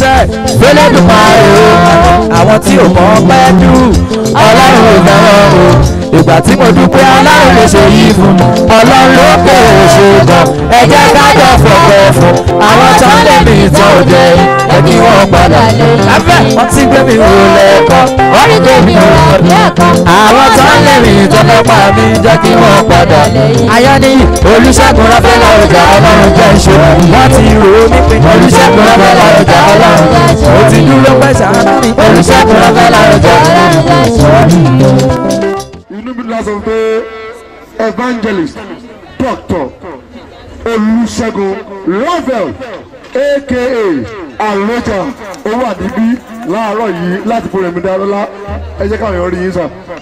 sẹ́ fẹ́lẹ́dùmarè o àwọn tí ò mọ̀ pẹ́ dù ọlọ́run ò fẹ́ràn o ìgbà tí mo dúpẹ́ ọlọ́run lè ṣe yìí fún mi ọlọ́run ló pè é ṣe gan ẹ jẹ́ ká jọ fọ̀pẹ́ fún àwọn tó ń lé mi tán ò jẹ́ ẹ kí wọ́n padà lábẹ́ wọ́n ti gbé mi wò lẹ́ẹ̀kan wọ́n rí gbé mi wò lẹ́ẹ̀kan àwọn tó ń lé mi tán lọ́pàá mi jẹ́ kí wọ́n padà ayọ́ni olùṣègùn ráfẹ́lá ọjà ọlọ́run jẹ́ ìṣe wọ́n ti rò ó ní pé olùṣègùn ráfẹ́lá ọjà ọlọ́run jẹ́ ìṣe ó ti dúró pẹ́ sàánú mi olùṣègùn ráfẹ́lá ọjà ọlọ́run jẹ́ ìṣe. inú mi lọ sọ pé evangelist doctor olùṣègùn ravel aka àlọjà ó wà níbí láàárọ̀ yìí láti bo rẹ̀mí dáadọ́lá ẹ jẹ́ káwọn èèyàn rí yín sà.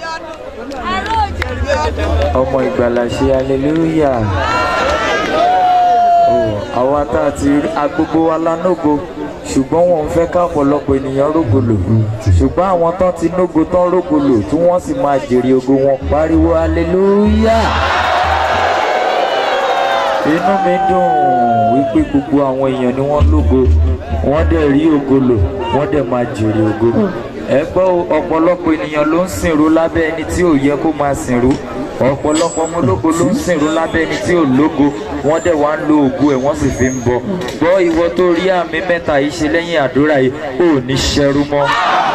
ọmọ ìgbàlà ṣe aleluya àwa tá a ti rí agbogbo wa lánàgò ṣùgbọ́n wọn ò fẹ́ ká ọ̀pọ̀lọpọ̀ ènìyàn rógolò ṣùgbọ́n àwọn tán ti nógo tán rógolò tí wọ́n sì máa jèrè ògo wọn pariwo aleluya inú mi dùn wípé gbogbo àwọn èèyàn ni wọ́n lógo wọ́n dẹ̀ rí ògo lò wọ́n dẹ̀ máa jèrè ògo ẹ gbọ́ o, ọ̀pọ̀lọpọ̀ ènìyàn ló ń sìnrú lábẹ́ ẹni tí ò yẹ kó máa sìnrú ọ̀pọ̀lọpọ̀ ọmọ ológo ló ń sìnrú lábẹ́ ẹni tí ò lógo wọ́n dẹ̀ wá ń lo ògo ẹ̀ wọ́n sì fi ń bọ̀ gbọ́ ìwọ tó rí àmì mẹ́ta yìí ṣe lẹ́yìn àdúrà yìí ò ní ṣẹrú mọ́.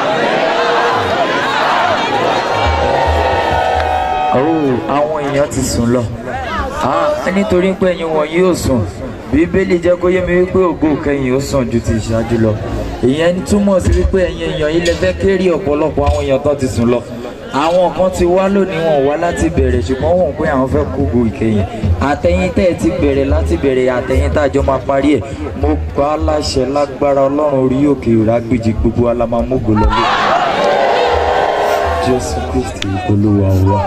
Oh, àwọn èèyàn ti sùn lọ Ah, nítorí pé ẹ̀yin wọn yóò sùn bíbélì jẹ́ kó yé mi wípé ògo kẹyìn ó sàn ju ti ìṣáájú lọ ìyẹn túmọ̀ sí wípé ẹ̀yin èèyàn yìí lè fẹ́ kéré ọ̀pọ̀lọpọ̀ àwọn èèyàn tó ti sùn lọ àwọn kan ti wá lónìí wọn wá láti bẹ̀rẹ̀ ṣùgbọ́n wọn pé àwọn fẹ́ kó ògo ìkẹyìn àtẹ̀yìn tẹ́ ẹ ti bẹ̀rẹ̀ láti bẹ̀rẹ̀ àtẹ̀yìn tá a jọ máa parí ẹ̀ mo pa á láṣẹ lágbára ọlọ́run orí òkè ìrágbèjì gbogbo alamamógo lọlé jésù kristi olúwa wa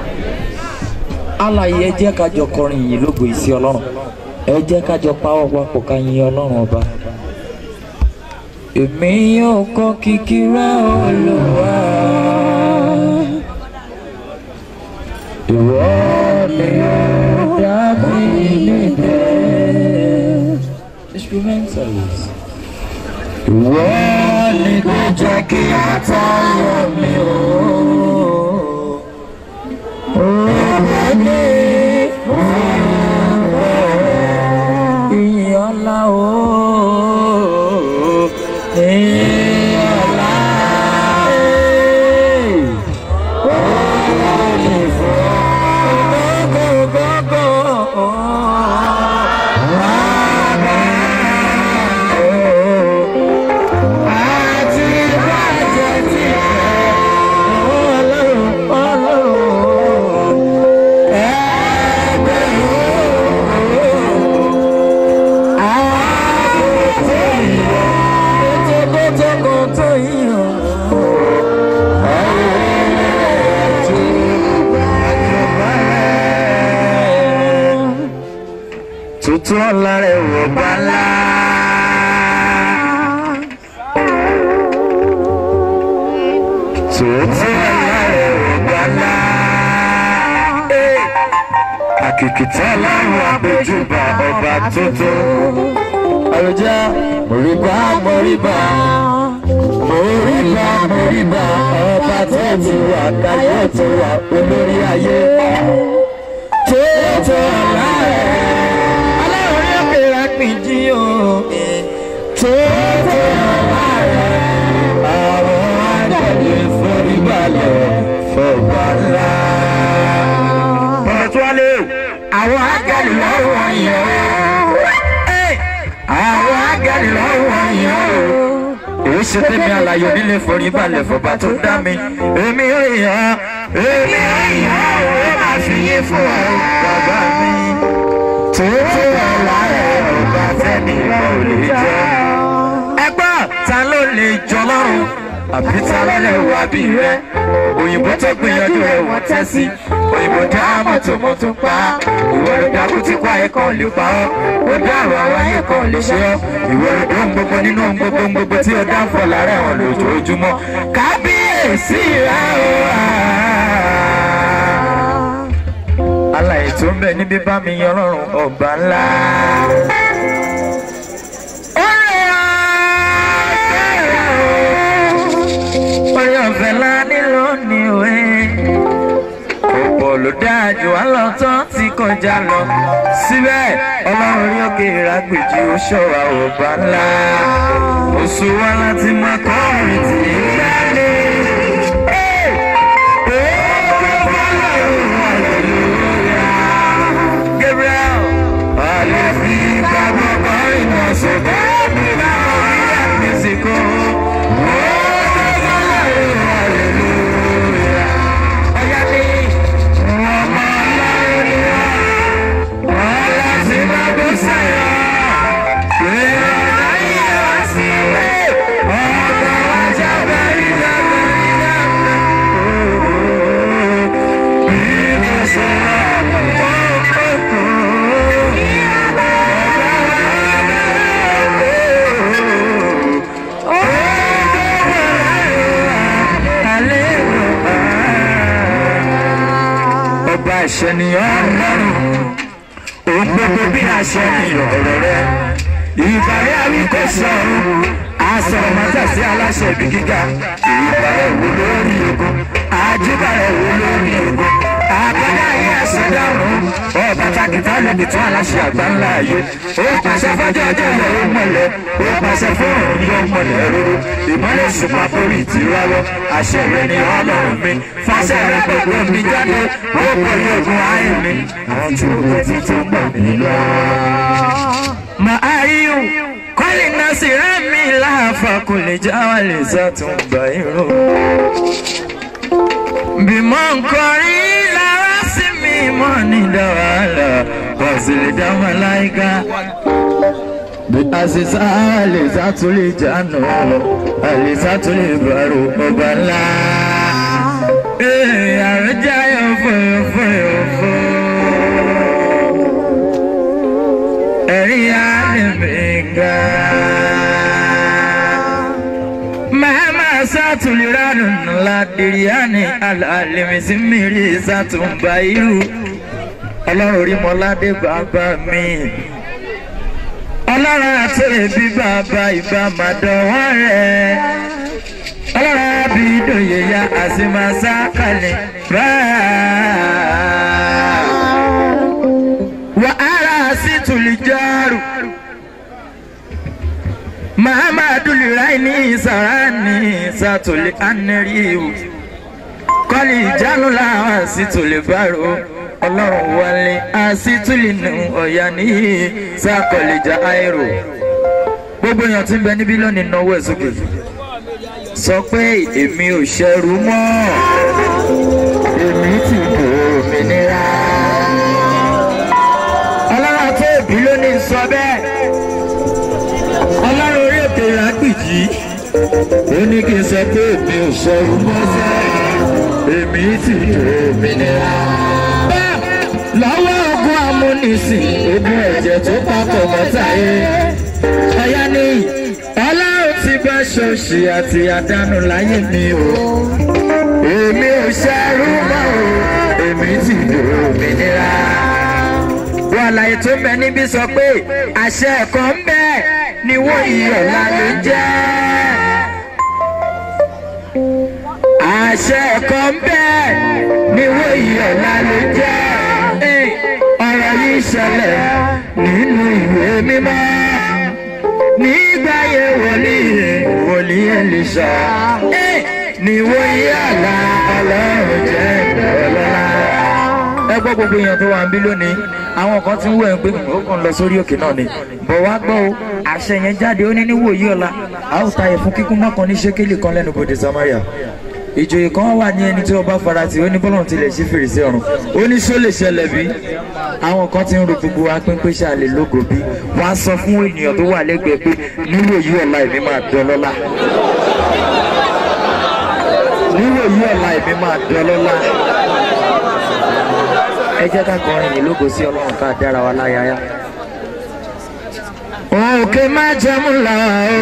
alààyè ẹ jẹ́ ká jọ kọrin yìí lógo ìsí ọlọ́run ẹ jẹ́ ká jọ pawọ́ papọ̀ ká yin ọlọ́run ọba. èmi yóò kọ́ kìkì rẹ olúwa ìwọ ni ó dábì níbẹ̀. instrumentals. ìwọ ni kò jẹ́ kí a tayọ mi o. Ìyọ́lá ooo, ìyọ́lá ee, ooo gbogbogbò àti bàjẹ́ tí ọlọ́run ọlọ́run tuntun ọ̀la rẹ̀ wọ̀ bá ńlá. tuntun ọ̀la rẹ̀ wọ̀ bá ńlá. àkìkìtà ọlọ́run àpèjúbà ọba tuntun. àròjà mọ̀ríbà mọ̀ríbà mọ̀ríbà mọ̀ríbà ọba tẹ̀tù wà káyọ̀ tó wà olórí ayé. tuntun ọ̀la rẹ̀ ọlọ́run yóò kéra pín jí o. tuntun ọ̀la rẹ̀ àwọn àjẹjẹ forí balẹ̀ fọba ńlá. bọ̀dọ̀ tó wálé àwọn ágẹ́lì lọ́wọ́ yẹn àwọn ágẹ́lì lọ́wọ́ yẹn èyí ṣe tẹ́mi àlàyé nílé forí balẹ̀ fọba tó dá mi èmi ò yàn èmi ò yàn ó máa fi yé fún ọ bàbá mi tuntun ọ̀la rẹ̀ ọba tẹ́mi ò lè jẹ́ ẹgbọ́n ta ló lè jọ lọ́rùn àbí ta ló lè wá bí rẹ òyìnbó tó gbìyànjú rẹ wọ́n tẹ́ sí òyìnbó dá mọ́tòmọ́tò pa ìwọ ló dá kútí pa ẹ̀kọ́ lè pa ọ́ ó dá àwọn aráyé kan lè ṣe ọ́ ìwọ ló dó ń gbogbo nínú ohun gbogbo ń gbogbo tí ó dá ń fọ̀ lára ẹ̀wọ̀n lójoojúmọ́ kábíyèsí rẹ o alàyè tó ń bẹ níbí bá mi yan ọlọ́run ọba ńlá. Ó rẹ̀ ló dáa jù wá lọ tán ti kọjá lọ síbẹ̀ ọlọ́run rí òkè ìrágbèjì ó ṣọ̀wá ọba ńlá oṣù wa láti máa kọ́ ọ̀rìn tì í jáde. Gabriel, ọ̀lẹ́ fi gbàgbọ́ kọrin náà ṣùgbọ́n bí báwo rí àmísìkò. Ọ̀yá ni ọmọ ọlọ́run ni wọ́n, ọ̀la ti máa bó sẹ́yọ̀. Pé ọ̀la yìí wá sí ilé, ọ̀gá wa jábẹ́ ìjọba ìjọba. Bí mo ṣe ọba ìṣẹ̀nìyàn ọlọ́run òun gbogbo bí àṣẹ nìyàn ọ̀rọ̀ rẹ ìbàrẹ̀ àwíkọ́ sọ̀rọ̀ àsọ̀rọ̀ mọ́tàsí aláṣẹ ibi gíga ìbàrẹ̀ wo lórí ogun àjíbàrẹ̀ wo lórí ogun àbádá yìí ẹsẹ̀ dárùn ọba takìtà lẹ́bi tún aláṣẹ àgbà ńlá ayé ó pàṣẹ fọjọ́ ọjọ́ ilẹ̀ ó mọ̀lẹ́ ó pàṣẹ fún òun yóò mọ̀lẹ́ rúru ìmọ̀lẹ̀ ṣùpá forí ìtìrọ̀rọ̀ àṣẹ rẹ ni ọlọ́run mi fàṣẹ rẹ gbogbo mi jáde ó pọ̀ ní ogun ayé mi àwọn tí ó ti tó mọ̀ mí lọ. mà á rí o kọ́lì náà sì rẹ́ mi láàfà kò lè já wà lè sàtúngbà irun bímọ nkọrin lára sí mi mọ ní dáwàlà wàsílẹ̀ dáwàláìka. bí àṣìṣà àlèṣà tún lè jánu àlèṣà tún lè bàrò ọba ńlá. ee àrùjá yóò fòyò fòyò fò. ẹ̀rí àlèmíga. Mahama satuliranu ladiriani alalimisi miri satumba iru. Ọlọ́run orí mọ́ládé bàbá mi. Ọlọ́run àti ẹbí bàbá ìbá màdánwọ́ rẹ̀. Ọlọ́run àbí ìdòye ya àsìmásá kalẹ̀ báà. Wàhálà sí tùlìjárù. Muhammadu Liraini Sarani Satuli Aneriu Kọ́lì ìjánu làwọn àsìtòlè bárò ọlọ́run wálé àsìtòlè nù ọ̀yà níyì sàkọ̀lìjà àìrò. Gbogbo èèyàn tí ń bẹ níbí lónìí náwó ẹ̀ sókè. Sọ pé èmi ò ṣẹrú mọ́. Èmi ti bò òmìnira. Ọlọ́run àti òbí lónìí sọ bẹ́ẹ̀ ọlọ́run orí òkè ìrágbìjì ó ní kí n sọ pé èmi ò sọ̀rọ̀ mọ́sẹ̀ èmi sì òmìnira. lọ́wọ́ ogun amúnisìn ogun ẹ̀jẹ̀ tó papọ̀ mọ́tàyé ọ̀yá ni ọlọ́run ti bá ṣọ́ọ̀ṣì àti àdánù láyé mi o èmi ò ṣẹ́rú mọ́ o èmi sì òmìnira wọn àlàyé tó ń bẹ níbí sọ pé àṣẹ ẹ̀kọ́ ń bẹ ni wọ́n yí ọ̀la ló jẹ́. àṣẹ ẹ̀kọ́ ń bẹ ni wọ́n yí ọ̀la ló jẹ́. ọ̀rọ̀ yìí ṣẹlẹ̀ nínú ìwé mímọ́ nígbà yẹn wòlíì wòlíì Èlíṣà ni wọ́n yí ọ̀la ọlọ́run jẹ́ ọlọ́lá ẹ gbọ́ gbogbo èèyàn tó wà ń bí lónìí àwọn kan ti ń wẹ̀ pé ó kàn lọ sórí òkè náà ni bọ̀ wá gbọ́ o àṣẹ yẹn jáde ó ní níwòyí ọ̀la a ó ta ẹ̀fún kíkún mọ́kàn ní ṣékélì kan lẹ́nu bòde Samaria ìjòyè kan wà ní ẹni tí ọba farati ó ní bọ́lọ̀ tilẹ̀ sí fèrèsé ọ̀run ó ní ṣó lè ṣẹlẹ̀ bí àwọn kan ti ń ro gbogbo wa pín pé ṣáà lè lógo bí wọ́n á sọ fún ènìyàn tó wà lẹ́gbẹ̀ẹ́ pé níwòyí ọ̀la èmi máa dán lọ́lá níwòyí ọ̀la èmi máa dán lọ́lá ẹ jẹ́ ká kọrin yìí lógo sí ọlọ́run ká dára wa láyàyà. òkè má jẹun là ó.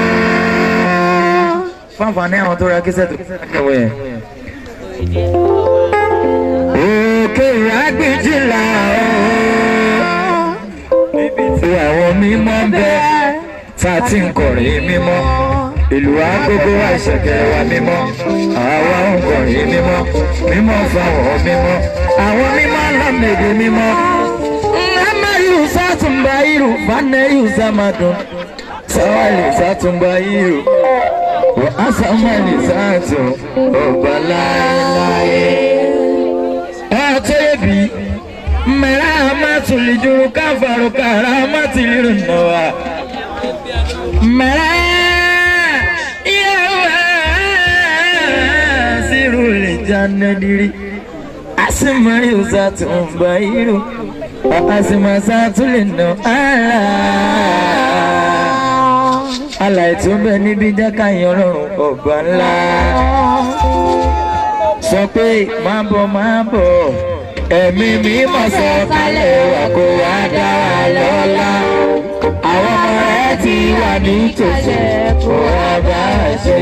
fáfàní àwọn tó ra kíṣẹ́ tó kẹwé yẹn. òkè àgbèjì là ó. níbi tí àwọn mímọ́ ń bẹ tá a ti ń kọrin mímọ́. ìlú agogo àṣẹkẹrẹ wa mímọ́ àwa ń kọrin mímọ́ mímọ́ fáwọn mímọ́ àwọn mímọ́ lọ́mẹ̀dẹ̀ mímọ́. Amariu Satumbayiru Faneriu Samadun Sawali Satumbayiru Wa Asamali Satu Ọba láéláé. Ẹ tẹ́lẹ̀ bí mẹ́rà amátùlìjúrú káfàrú kàrà amátìlírù náà. Mẹ́rà yẹ́wà sírù lè jáde dírí. Asimariu Satumbayiru àsìmọ̀sátúlẹ̀ nà ára. Àlàyé tó bẹ níbi jẹ́ káyọ̀ rọrùn ọ̀gbà ńlá. Sọ pé máa bọ̀ máa bọ̀. Ẹ̀mí mi mọ̀ sọ kálẹ̀ wà kó wá dá wa lọ́la. Àwọn ọmọ rẹ̀ ti wà nítòsí kó wá bá a ṣe.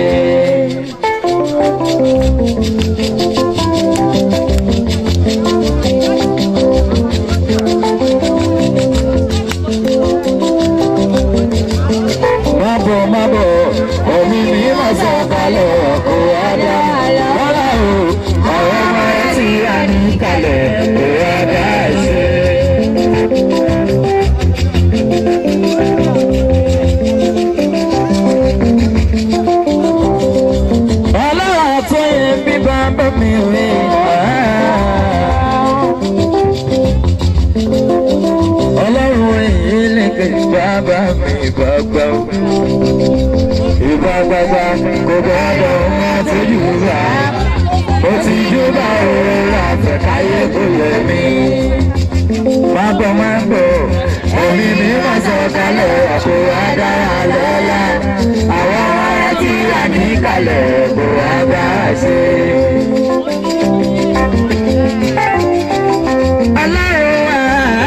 Mábọ̀ mábọ̀, omi mi máa sọ kalẹ̀ kó wá dá wọ́lá o. Àwọn ọmọ ẹ ti rà ní kalẹ̀ kó wá dá ṣe. Ọlọ́run tó yẹ bí bàbá mi rí. Ọlọ́run èyí lè ké bàbá mi gbàgbà. Ìgbà gbàgbà kò gbọ́dọ̀ wọ́n ti jù wá. Ó ti júbà òun àfẹ́káyé kò yẹ mí. Má bọ̀ má bọ̀, omi mi má sọ kalẹ̀ àpò adára lọ́la. Àwọn ọmọ rẹ̀ ti rà ní kalẹ̀ kó wá bá a ṣe. Ọlọ́run wà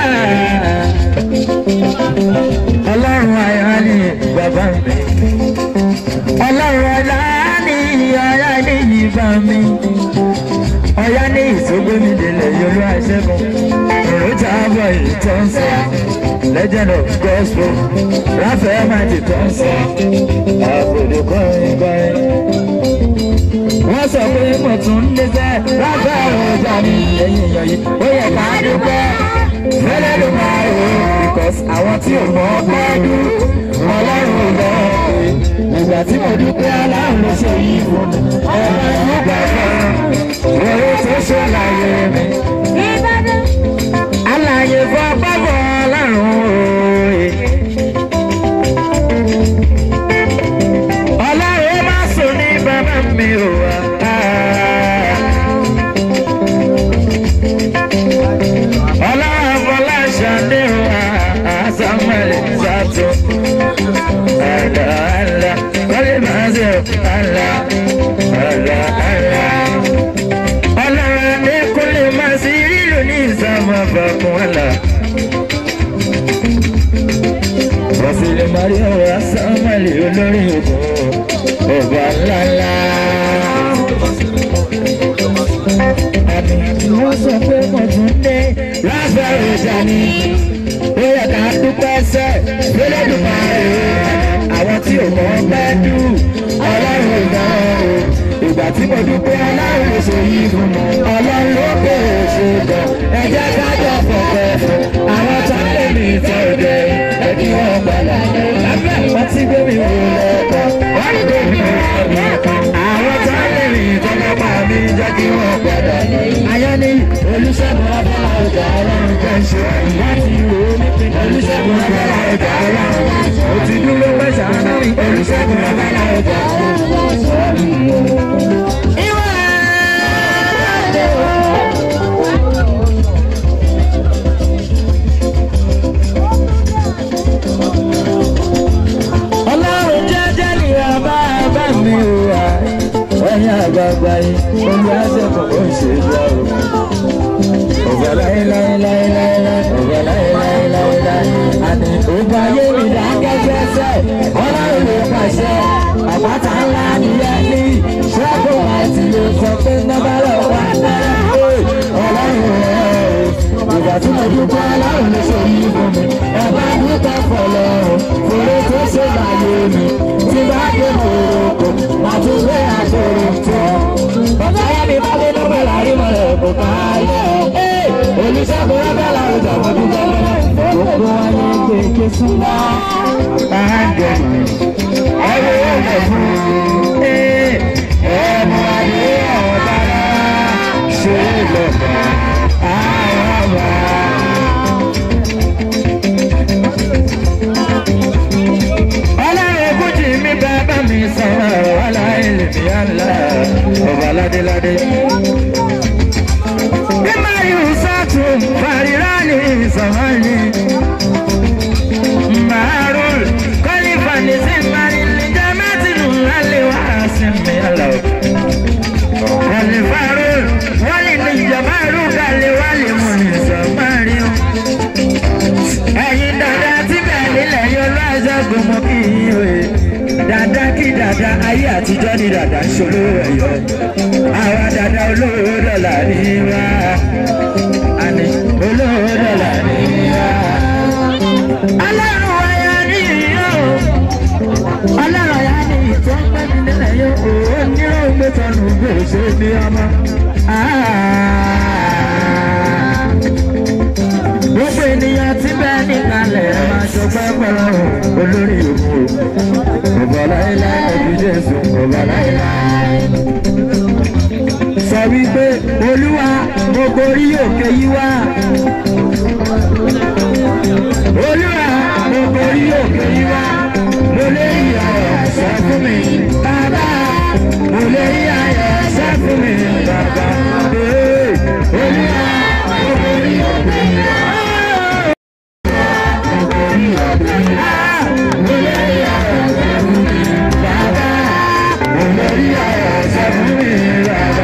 ọlọ́run ayọ̀ ni bàbá mi. ọlọ́run ọ̀la ni ọ̀yá ní ìbá mi. ọ̀yá ní ìsógbó mi délẹ̀ yolú àṣẹ́gun. èròjà àbọ̀ ìtọ́ ń sọ. legend of gospel ráfẹ́ máa ti tọ́ ń sọ. àbòdò kọrin kọrin. wọ́n sọ pé mo tún ń dẹ́sẹ̀ ráfẹ́ ọjà mi lẹ́yìn èèyàn yìí. ó yẹ ká dúpẹ́ fẹ́lẹ́ ló máa rò ó because àwọn tí ò mọ̀ pẹ́ẹ́dú ọlọ́run ò lọ pé ìgbà tí mo dúpẹ́ aláàrùn ló ṣe yìí fún mi ọmọ ìgbà fẹ́ràn èrè tó ṣàlàyé mi. Àlàyé fún ọgbọ́bọ̀ ọlọ́run òye. Ọlọ́run má sùn ní bàbá mi ò wá. Ọlọ́run fọlá ṣàdéhùn àṣàmọ̀lẹ̀ ṣàtò. Àlà àlà wọlé máa ṣe àlà àlà àlà. Ọlọ́run adékúnlé máa sí lílo ní ìsàmù àbàkùn àlà. Wàsílẹ̀ Mario àṣàmọ̀lẹ̀ olórí ògùn ọba ńláńlá. Àmì wọ́n sọ pé mo tún dé lábẹ́rẹ́ sani. Ó yẹ ká dúpẹ́ sẹ́, lélẹ́dùn máa rè é. Àwọn tí ò mọ̀ pẹ́ dù, ọlọ́run ò dán o. Ìgbà tí mo dúpẹ́ ọlọ́run ló ṣe yí fún mi. Ọlọ́run ló pè é ṣe gan. Ẹ jẹ́ ká jọ fọ̀fẹ́ fún. Àwọn tó lè mi tọ́ òde, ẹ kí wọ́n gbọ́dọ̀ ní. Lábẹ́ wọ́n ti gbé mi wò lẹ́kọ̀ọ́. Wọ́n gbé mi wò lẹ́kọ̀ọ́. Àwọn tó lè mi tọ́ lọ́pàá mi jẹ́ kí wọ́n gbọ́dọ̀ ní. Ayọ́ ní olùṣègùn ọba ọjà ọlọ́run jẹ́ ṣe. Wọ́n ti rò ó ní olùṣègùn ọba ọjà ọlọ́run. Ó ti dúró pẹ̀sà náà olùṣègùn ọba ọjà ọlọ́run. Ìwà ọlọ́run jẹ́jẹ́ ní ọba bá mi wà. Ẹ̀yin àgbààgbà yìí, olùwàṣẹ̀kùn ó ń ṣe ìjọ o. Ọ̀gá láéláéláéláé, ọ̀gá láéláéláéláé. Àní ògbà ayé mi dákẹ́jẹ́ sẹ́, ọlọ́run ló pàṣẹ. Àpáta ńlá nìyẹn ní ṣẹ́gun àti lè sọ pé nọ́bàlẹ̀ wà náà. Ọlọ́run rẹ̀ o, ìgbà tí mo dúpẹ́ ọlọ́run ló ṣe yí fún mi. Ẹ bá dúpẹ́ fọlọ́run, fèrè tó ṣe láyé mi. Tí bá dé mòrò Jésù lọ. Báńdẹ̀lì ẹ̀rọ ẹ̀rọ fún ẹ̀mú adé ọ̀bá ṣe lọ́ba àwọn ọba. Ọlọ́run kújì mi bàbá mi sọ̀rọ̀ wàhálà ilé mi àlá ọba ládéládé. Bí Máyù sátún fàrírá ní ìsọ̀mọ́ni. Marul Khalifa ni simbari ni jamati nungali wa simbi alo Khalifarul wali ni jamaru gali wali muni samari Ẹyin dada tí bẹ́ẹ̀ nílẹ̀ yóò lọ ẹ̀ṣẹ̀ gbọmọ kí ìwé. Dada kí dada ayé àtijọ́ ni dada ń ṣolówó ẹ̀yọ́. Àwa dada olówó dọ̀là ní wá. Àní olówó dọ̀là ní wá ọlọ́run ọ̀yà ní ìyá o ọlọ́run ọ̀yà ní ìtọ́ pẹ́mi nílẹ̀ yóò ó nírò gbé tọ̀nù gbèsè ní ọmọ. gbogbo ènìyàn tí bẹ́ẹ̀ níkàlẹ̀ máa ṣọpẹ́ pẹ̀lú olórí òkú ọba láéláé ẹbí jésù ọba láéláé. sọ wípé olúwa mo gorí òkè yí wá olúwa mo borí òkè yìí wá mo lè rí ayọ̀ sọ fún mi bàbá mo lè rí ayọ̀ sọ fún mi bàbá ee olúwa mo borí òkè yìí wá. Mo borí òkè yìí wá. Mo lè rí ayọ̀ sọ fún mi bàbá mo lè rí ayọ̀ sọ fún mi bàbá.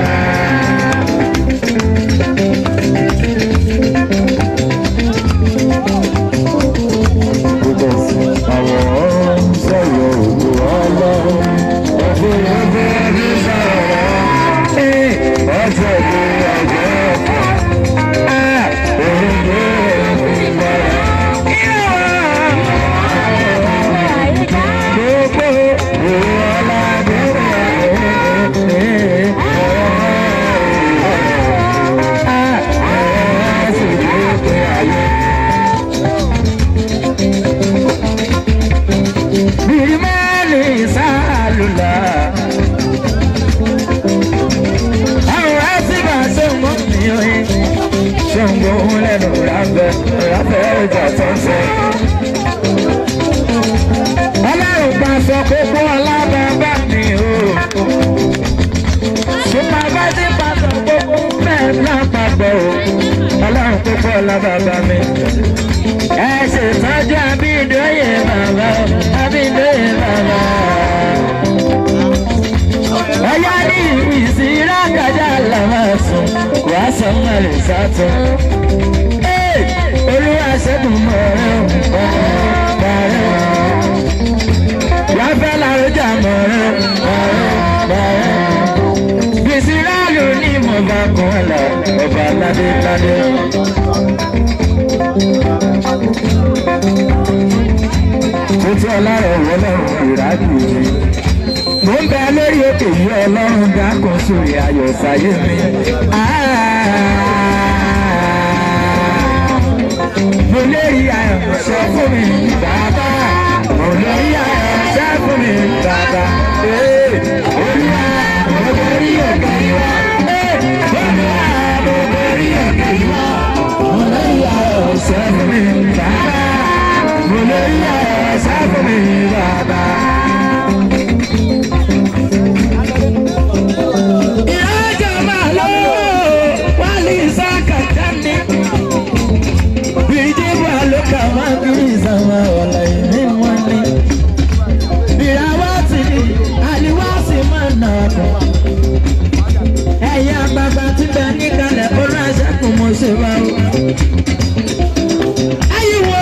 Àwọn sọ̀rọ̀ òkú ọlọ́run. Ọ̀gbìn ọgbẹ́ ní sọ̀rọ̀. Ọjọ́ ìlú ọjọ́ ọ̀pọ̀. Òrùngbò ìgbà. Gbogbo òun ọ̀làdé Birimani sálùlà. Àwọn àtìgbà ṣòǹgbò mi ò yẹ. Ṣòǹgbò ń lẹ́nu ráfẹ́ ráfẹ́ ìjà tó ń sẹ́. Ọlọ́run gba sọ kókó alábàbà mi o. Ṣùgbọ́n ti pàṣẹ kókó bẹ́ẹ̀ lápapọ̀ o. Ọlọ́run kókó alábàbà mi. Ẹ ṣètọ́jú Abídóyè bàbá o, Abídóyè bàbá. Ọyá ní ìsirá kájà làwọn sùn, wàá sọ mọ̀lẹ́ sátún. Olúwa ṣẹ́gun mọ̀ọ́rẹ́ o, mọ̀ọ́rẹ́ o. Láfẹ́ làrújà mọ̀ọ́rẹ́ o, mọ̀ọ́rẹ́ o. Bìsírálù ní mo bá kún lọ, ọba ládé ládé. Tuntun ọlọ́run wọ lọ́rùn ìrákì mi. Mo ń bẹ lórí òkè yìí ọlọ́run dákun sórí ayọ̀ sáyé mi. Mo lérí ayọ̀ sọ fún mi bàbá. Mo lérí ayọ̀ sọ fún mi bàbá. Olúwa mo lérí òkè yìí wá. Olúwa mo lérí òkè yìí wá. Mo lérí ayọ̀ sọ fún mi bàbá. Mo lérí ayọ̀ sọ fún mi bàbá. Ìyájọ́ máa lọ wálé ìsáka dání. Bìjìbà ló kà máa bí ìsàmà ọ̀la ìní wọn ni. Ìyàwó ti di àlìwá sì máa nà ọ̀dọ̀. Ẹ̀yin àgbààgbà ti bẹ níkàlẹ̀ olú àṣẹ́kùn mo ṣe wá o. Ayíwo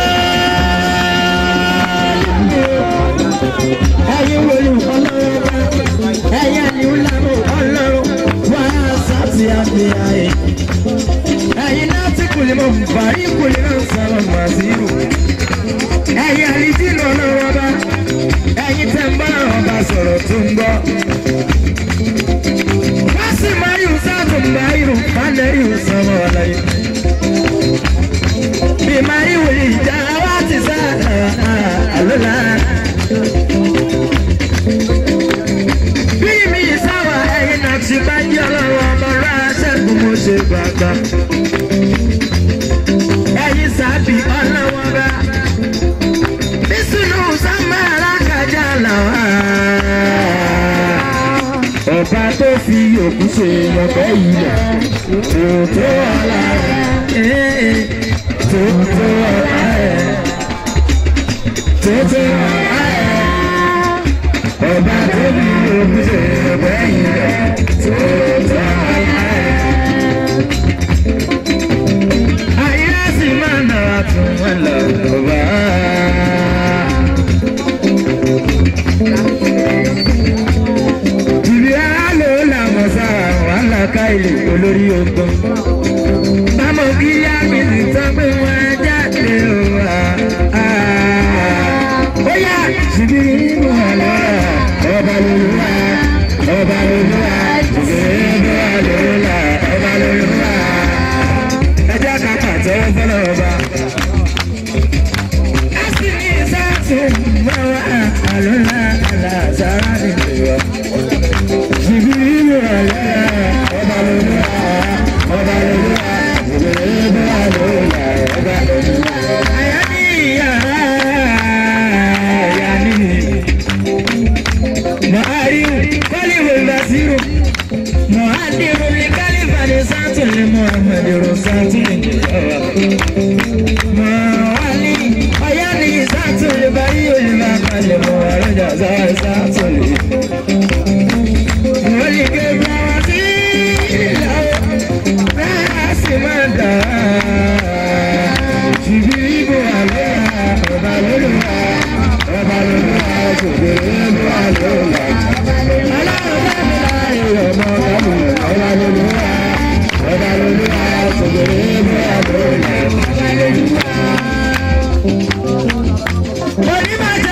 ẹ̀yin wòlíì ọlọ́run bá ẹ̀yin àníwò lánàá ọlọ́run wá sáàtì àbíyá ẹ̀. ẹ̀yin náà ti kùlì mọ̀ bàrí kùlì náà sọ̀rọ̀ màsíwò. ẹ̀yin àlìjìnà ọlọ́run ọba ẹ̀yin tẹ̀ ń bá ọba sọ̀rọ̀ tó ń gbọ́. Fásì máa yù sáàtù máa yù fálẹ̀ yù sọ̀rọ̀ ọ̀la yìí. Bí máa yù ìjà wá ti sáà ṣe gbàgbà. ẹ̀yin sábì ọlọ́wọ́ bá bísúnú sámẹ́rà kájà làwọn. ọba tó fi òkú ṣe ọbẹ̀ ilẹ̀ tòótọ́ ọ̀la rẹ̀ tòótọ́ ọ̀la rẹ̀ tòótọ́ ọ̀la rẹ̀ ọba tó fi òkú ṣe ọbẹ̀ ilẹ̀ tòótọ́ ọ̀la rẹ̀. ayé sì máa nà tún wọn lọ bá. ìrì àlọ́ làwọn sára wàhálà káìlì olórí ogun. bámọ̀ kí yá mi sì sọ pé wọ́n jáde wá. ó yá ṣìbí inú àlọ́ ọba lolúwa ọba lolúwa ṣìbí inú àlọ́ ọba lolúwa. ẹ jẹ́ ká pàtẹ́wọ́ fọlọ́ ọba. ẹ sì ní sáàtì mọ́wá àlọ́lá àlàzára nìyẹn jìbìrì ọ̀lẹ́ ọba lolúwa ọba lolúwa jìbìrì ọ̀lẹ́ ọba lolúwa. àyà ní ìyá àyà ní mọ̀hárí kọ́líwò ìbásírò mọ̀hádìrò ní kálífà ní sátúlẹ̀ mọ̀hàmẹ́dìrò sátúlẹ̀ mọ̀hálí ọ̀yá ní sátúlẹ̀ báyìí olùbá kalẹ̀ mọ̀hárẹ́jà sátúlẹ̀. Wọ́n ké bá wá sí ìlà bẹ́ẹ̀ sì máa dà á. Ṣìbí ibò àlọ́ ọba lóluwà ọba lóluwà ṣògbè ibò àlọ́ ọ̀la. Ọlọ́run bá mi láàyè ọmọ ọ̀gábù ọba lóluwà ọba lóluwà ṣògbè ibò àlọ́ ọ̀la. Onímọ̀jọ́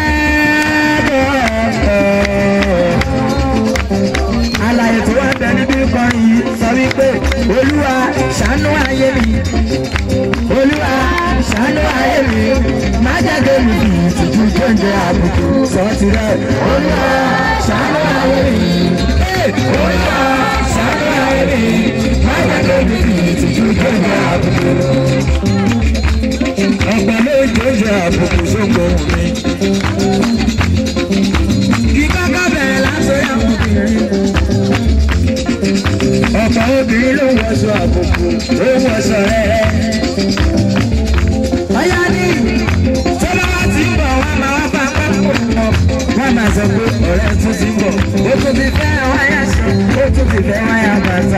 mẹ́ẹ̀ẹ́dọ̀ alaye tó wá bẹ níbí kan yìí sọ wípé olúwa ṣàánú ayé mi olúwa ṣàánú ayé mi má jáde mi bí ìtìjú tó ń jẹ àbùkù sọ tirẹ̀ olúwa ṣàánú ayé mi Eh, olúwa ṣàánú ayé mi má jáde mi bí ìtìjú tó ń jẹ àbùkù. ọ̀pọ̀ ló ń jẹ́ àbùkù sóko mi. kí kọ́kọ́ bẹ̀rẹ̀ lásán yà fún mi ọ̀pọ̀ obìnrin ló wọṣọ àbùkù ló wọṣọ rẹ̀. ọ̀yá ní tó bá wá ti ń bọ̀ wá máa wá bá pápá mọ́. wọ́n máa sọ pé ọ̀rẹ́ tún ti ń bọ̀ ó tún ti fẹ́ wáyà sọ ó tún ti fẹ́ wáyà bàtà.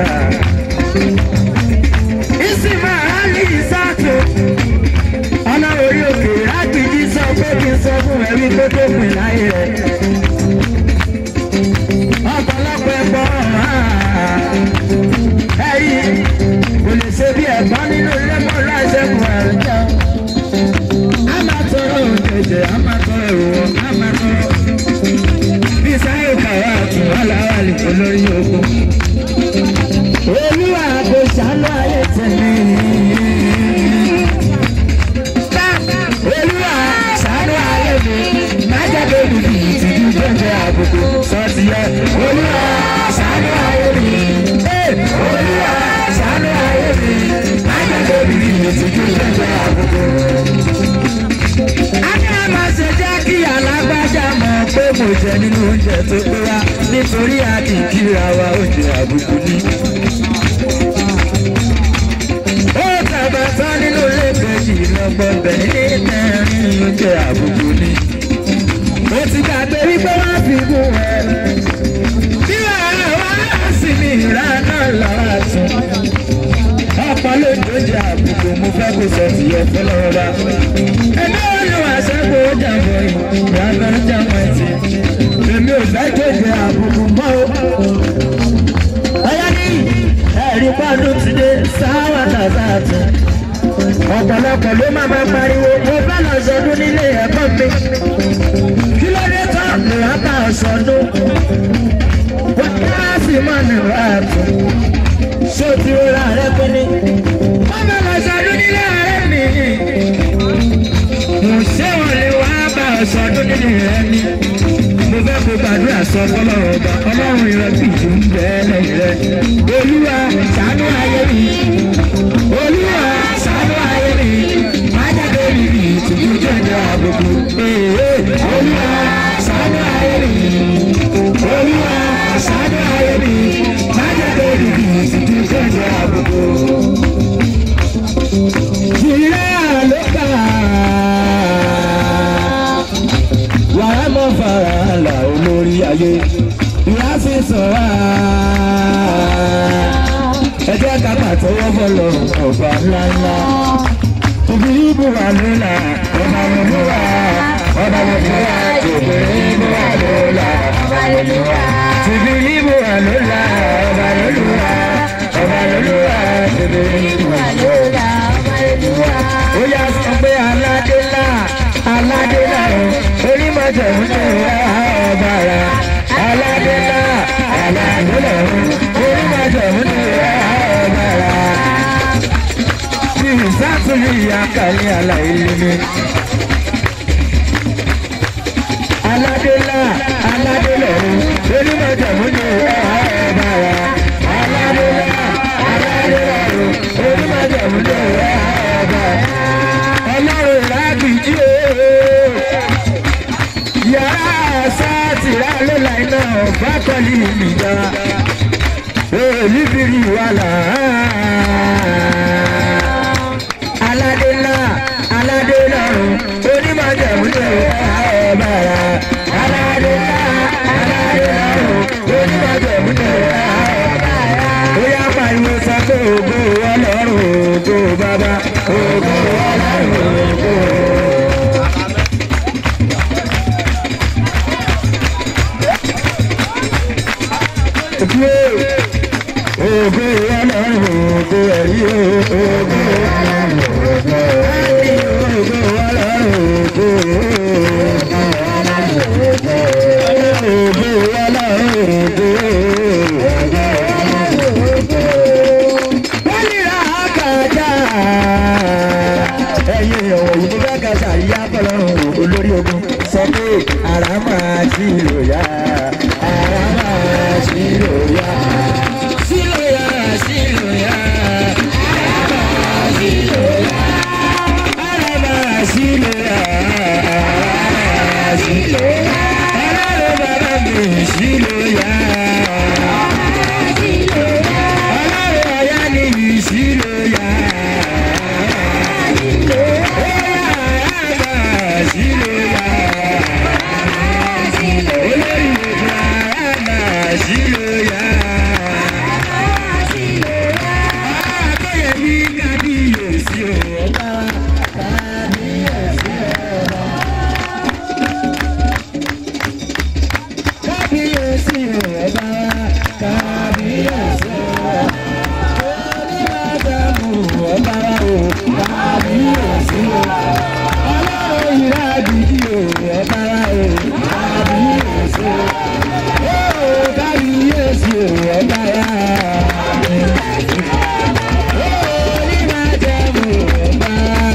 ìsìnkú àhálì ìsáàtò ọ̀nà orí òkè lágbèjì sọ pé kí n sọ fún ẹ̀rí tó tó pin láyé rẹ̀. ọ̀pọ̀lọpọ̀ ẹ̀gbọ́n ẹ̀rí kò lè ṣe bí ẹ̀gbọ́n nínú ilé mọ́ láìsẹ̀kùn ẹ̀rọ. a máa tọrọ òjèjì a máa tọrọ ìwọ a máa tọrọ. bí sáyò kàwá àtún aláwàlì olórí ogun. olúwa kò ṣàánú ayé tẹ̀lé. olúwa ṣàánú ayé mi má jẹ́ bébí bí ìtìjú tó ń jẹ àbùkù sọ́ọ̀tì yẹ. olúwa ṣàánú ayé mi. olúwa ṣàánú ayé mi má jẹ́ bébí bí ìtìjú tó ń jẹ àbùkù. a ní a máa ṣe jẹ́ kí alágbájá mọ̀ pé mo jẹ nínú oúnjẹ tó pé wá nítorí a kì í kíra wa oúnjẹ àbùkù ni. ó tàbá tán nínú ilé kejì lọ́gbọ̀n bẹ̀ ní mẹ́rin oúnjẹ àbùkù ni. mo ti gbàgbé wípé wọ́n fi gún ẹ. bí wàhálà wàhálà sì ní ìlànà lọ́wọ́ tún. ọ̀pọ̀ ló ń dojú àbùkù mo fẹ́ kó sọ tìyẹ fọlọ́wọ́ bá. ẹgbẹ́ wọn ni wàá sẹ́kọ̀ọ́ ó jàmbọ̀ yìí ìyá kan ń jàmbọ̀ ẹ̀sìn. èmi ò fẹ́ dojú àbùkù mọ́ o. ọ̀yá ní ẹ̀rí pọ́ọ̀dù ti dé sáwà tàbátì. ọ̀pọ̀lọpọ̀ ló máa máa pariwo mo fẹ́ lọ sọdún nílé ẹ̀kọ́ mi. kí ló dé tán lè wá bá ọ sọdún. wọ́n á sì máa nìwà àtún ṣó ti rọra rẹ pé ní. wọ́n bá lọ sọdún nílé ọ̀rẹ́ mi. mo ṣé wọn lè wá bá ọ sọdún nílé rẹ ni. mo fẹ́ kó gbàdúrà sọ fọlọ́run ọba ọlọ́run ìrẹ́pì tó ń bẹ lẹ́yìn rẹ. olúwa ṣàánú ayé mi má jẹ́ kó di kì í sì ti sẹ́yìn àbùkù. Ìrẹ́ àlọ́kà wàá mọ̀ fara là olórí ayé ìyá sì sàn wá. Ẹ jẹ́ ká pàtẹ́wọ́ bọ̀lọ̀ ọ̀gbà ńláńlá. Obìnrin bùrà lóla, ọba lọ́lọ́wà, ọba lọ́lọ́wà, obìnrin bùrà lóla, ọba lọ́lọ́wà. Obìnrin bùrà lóla, ọba lọ́lọ́wà, ọba lọ́lọ́wà, obìnrin bùrà lóla. Ó yá sọ pé aládé ńlá, aládé ńlá o, onímọ̀jẹ̀ ń lè wá ọba rà. Aládé ńlá, aládé ńlá o, onímọ̀jẹ̀ ń lè wá ọba rà ní ìsátúlì àkàlẹ̀ aláìlẹ́mí. aládélá aládélọ́run onímọ̀jàmúni ọ̀bàrà aládélá aládélọ́run onímọ̀jàmúni ọ̀bàrà. ọlọ́run lágbìjí ooo yàrá sátìrá ló la iná bá kọ́lí ìjà olùbírí wà láàá aládé ńlá aládé lọ́run onímọ̀jẹ̀múlẹ̀ ọ̀bàrà aládé ńlá aládé lọ́run onímọ̀jẹ̀múlẹ̀ ọ̀bàrà. ó yá pariwo sọ pé ògo ọlọ́run ògo bàbá ògo ọlọ́run ògo. Ògo ọlọ́run ògo ẹ̀rí ògo ọlọ́run ògo ògo ọlọ́run ògo ògo ọlọ́run ògo wọ́n ní àkàjà ẹ̀yin ìyàwó yìí ní bẹ́ẹ̀ kẹsà yíyá fọlọ́run olórí ogun sọ pé ara máa jí lòyà ara máa jí lòyà. Sílòyà sílòyà ara máa jí lòyà ara máa jí lòyà ara máa jí lòyà ọlọ́run bàbá mi jí lòyà. Ọlọ́run ọ̀yá ni jí lòyà. Ọlọ́run ìrà àdìdì o, ọba o, kábíyèsí o. Ó kábíyèsí o, ọba ya. Ó onímọ̀jẹ̀mú ọba.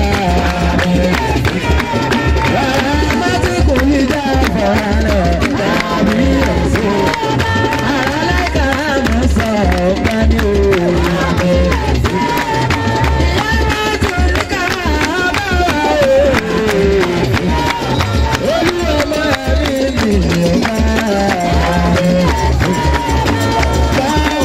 Rárá mọ́tò kò ní já fọ́nrán kábíyèsí o. Àrálẹ́ka mọ̀ sọ ọba ní o. Olúwa máa ní ìyọ̀ká.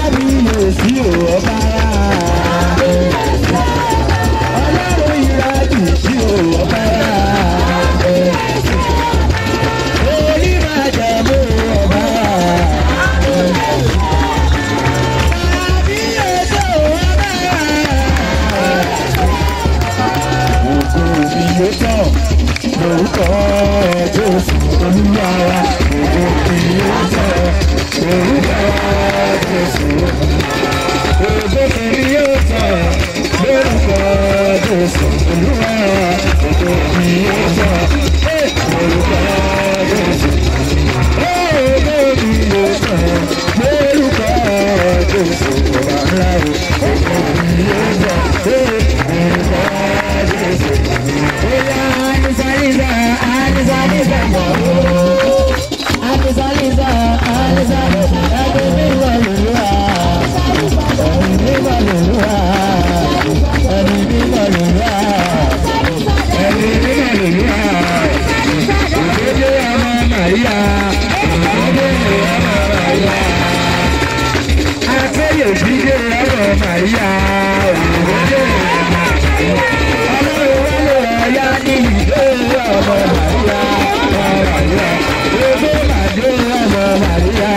kábíyèsí dé ọ̀rọ̀ màríyá òwúrọ̀ ọlọ́run wọlé ọ̀yá ní ìdó ọmọ màríyá ọmọ màríyá owó màdé ọmọ màríyá.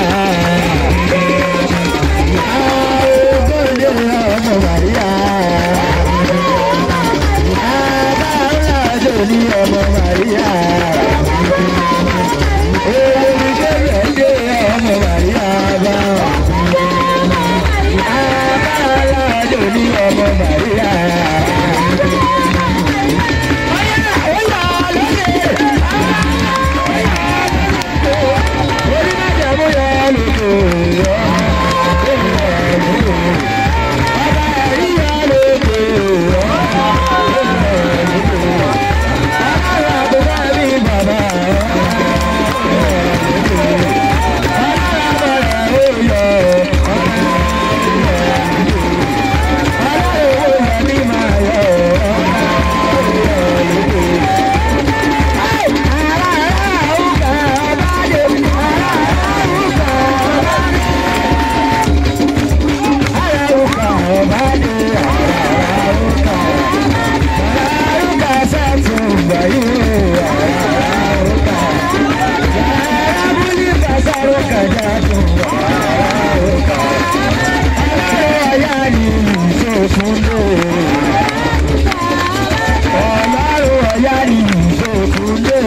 Ogójì ọmọ màríyá. Adáhùn ní ọmọ màríyá. Owó ìṣẹ̀lẹ̀ dé ọmọ màríyá bá. Adáhùn ní ọmọ màríyá. Orí máa jẹ́ bóyá lóko. Ọba àríyá lóko. Ọlọ́run àbúrò mi bàbá. Ọlọ́run àbọ̀rẹ̀ ó yọ. Ọlọ́run ó yọ ní màá yọ. Ọlọ́run ọ̀yá ni ìṣòkúndé.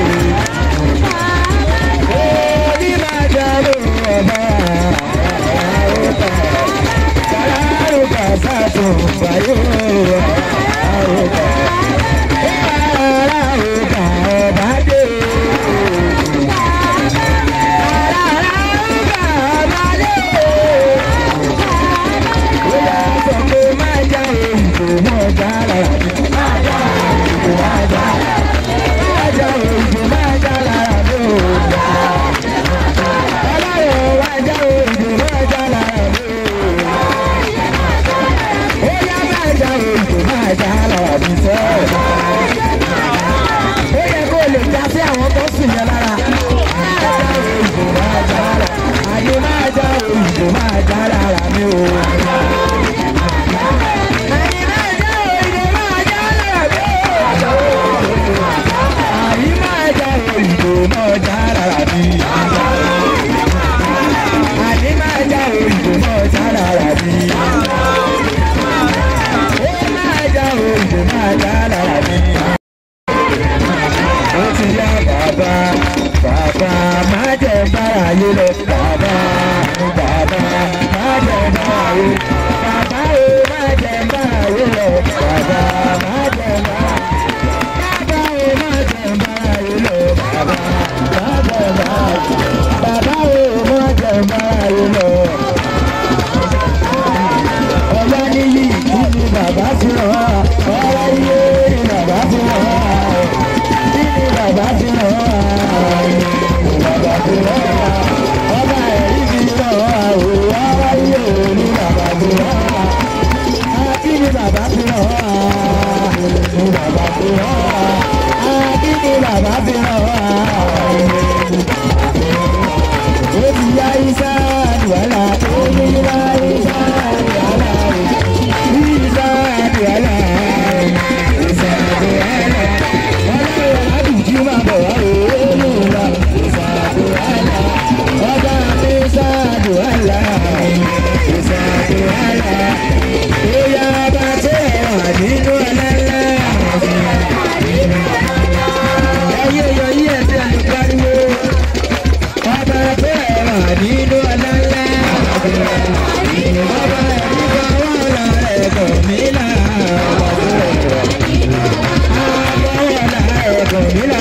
Orí máa dárò ọba àrùkà. Kàràrùkà sàtò báyò àrùkà. Àràrùkà ọba dé. Àràrùkà ọba dé. Ó yà sọ pé má já òyìnbó mọ́ já lára mi. Má já òyìnbó má já lára mi. Má já òyìnbó má já lára mi. Ọlọ́run wá já òyìnbó má já lára mi. Ó yá má já òyìnbó má já lára mi sẹ́. Ó yẹ kó lè já sí àwọn tó sùn yẹn lára. Má já òyìnbó má já lára. Àyè má já òyìnbó má já lára mi o. Àyè má já òyìnbó má já lára mi o. Àyè má já òyìnbó má já lára mi. Àyè má já òyìnbó má já lára mi. Ó má já òyìnbó má já lára mi. Ó ti yá bàbá bàbá má jẹ bára yé lọ bàbá bàbá má jẹ bára yé bàbá o má jẹ bára yé lọ bàbá má jẹ bára bàbá o má jẹ bára yé lọ bàbá má jẹ bára bàbá o má jẹ bára yé lọ. Ọlá níyì kí ni bàbá fi hàn wá ọlá iye ni bàbá fi hàn wá kí ni bàbá fi hàn wá bàbá fi hàn wá ọba ẹ̀rí fi hàn wá o ọlá iye ni bàbá fi hàn wá kí ni bàbá fi hàn wá ni bàbá fi hàn wá kí ni bàbá fi hàn wá. Obi ya isa wala, obi ya isa wala, isa wala, isa wala. Ọlọ́run aládùújú máa bọ̀ wá òórùn wa, isa wala. Ọba mi isa wala, isa wala. Bóyá bá tó wà nínú ọlọ́lá. Ẹyẹ yọ yí ẹsẹ̀ lè pariwo ọba tó ẹ̀rọ nínú ọlọ́lá. ọba ẹ̀rí fọwọ́ lọ ẹ̀kọ́ mi là. àbọ̀wọ̀ là ẹ̀kọ́ mi là.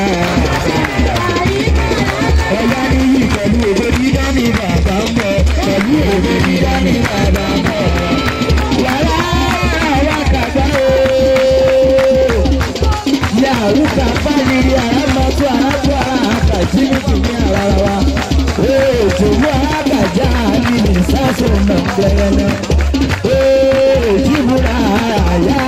ọ̀yá níyì pẹ̀lú òwe dídá ní bàbá ń bọ̀ pẹ̀lú òwe dídá ní bàbá ń bọ̀. yàrá àwọn kàgbá o. yàrá kàgbá ni àràmọ́tò àràtò àràkà tí mi kì í ara wa. Ètùwọ́ àgàjà ni nìsásùn náà gbẹ̀rẹ̀ náà. Èjìbúra àyà.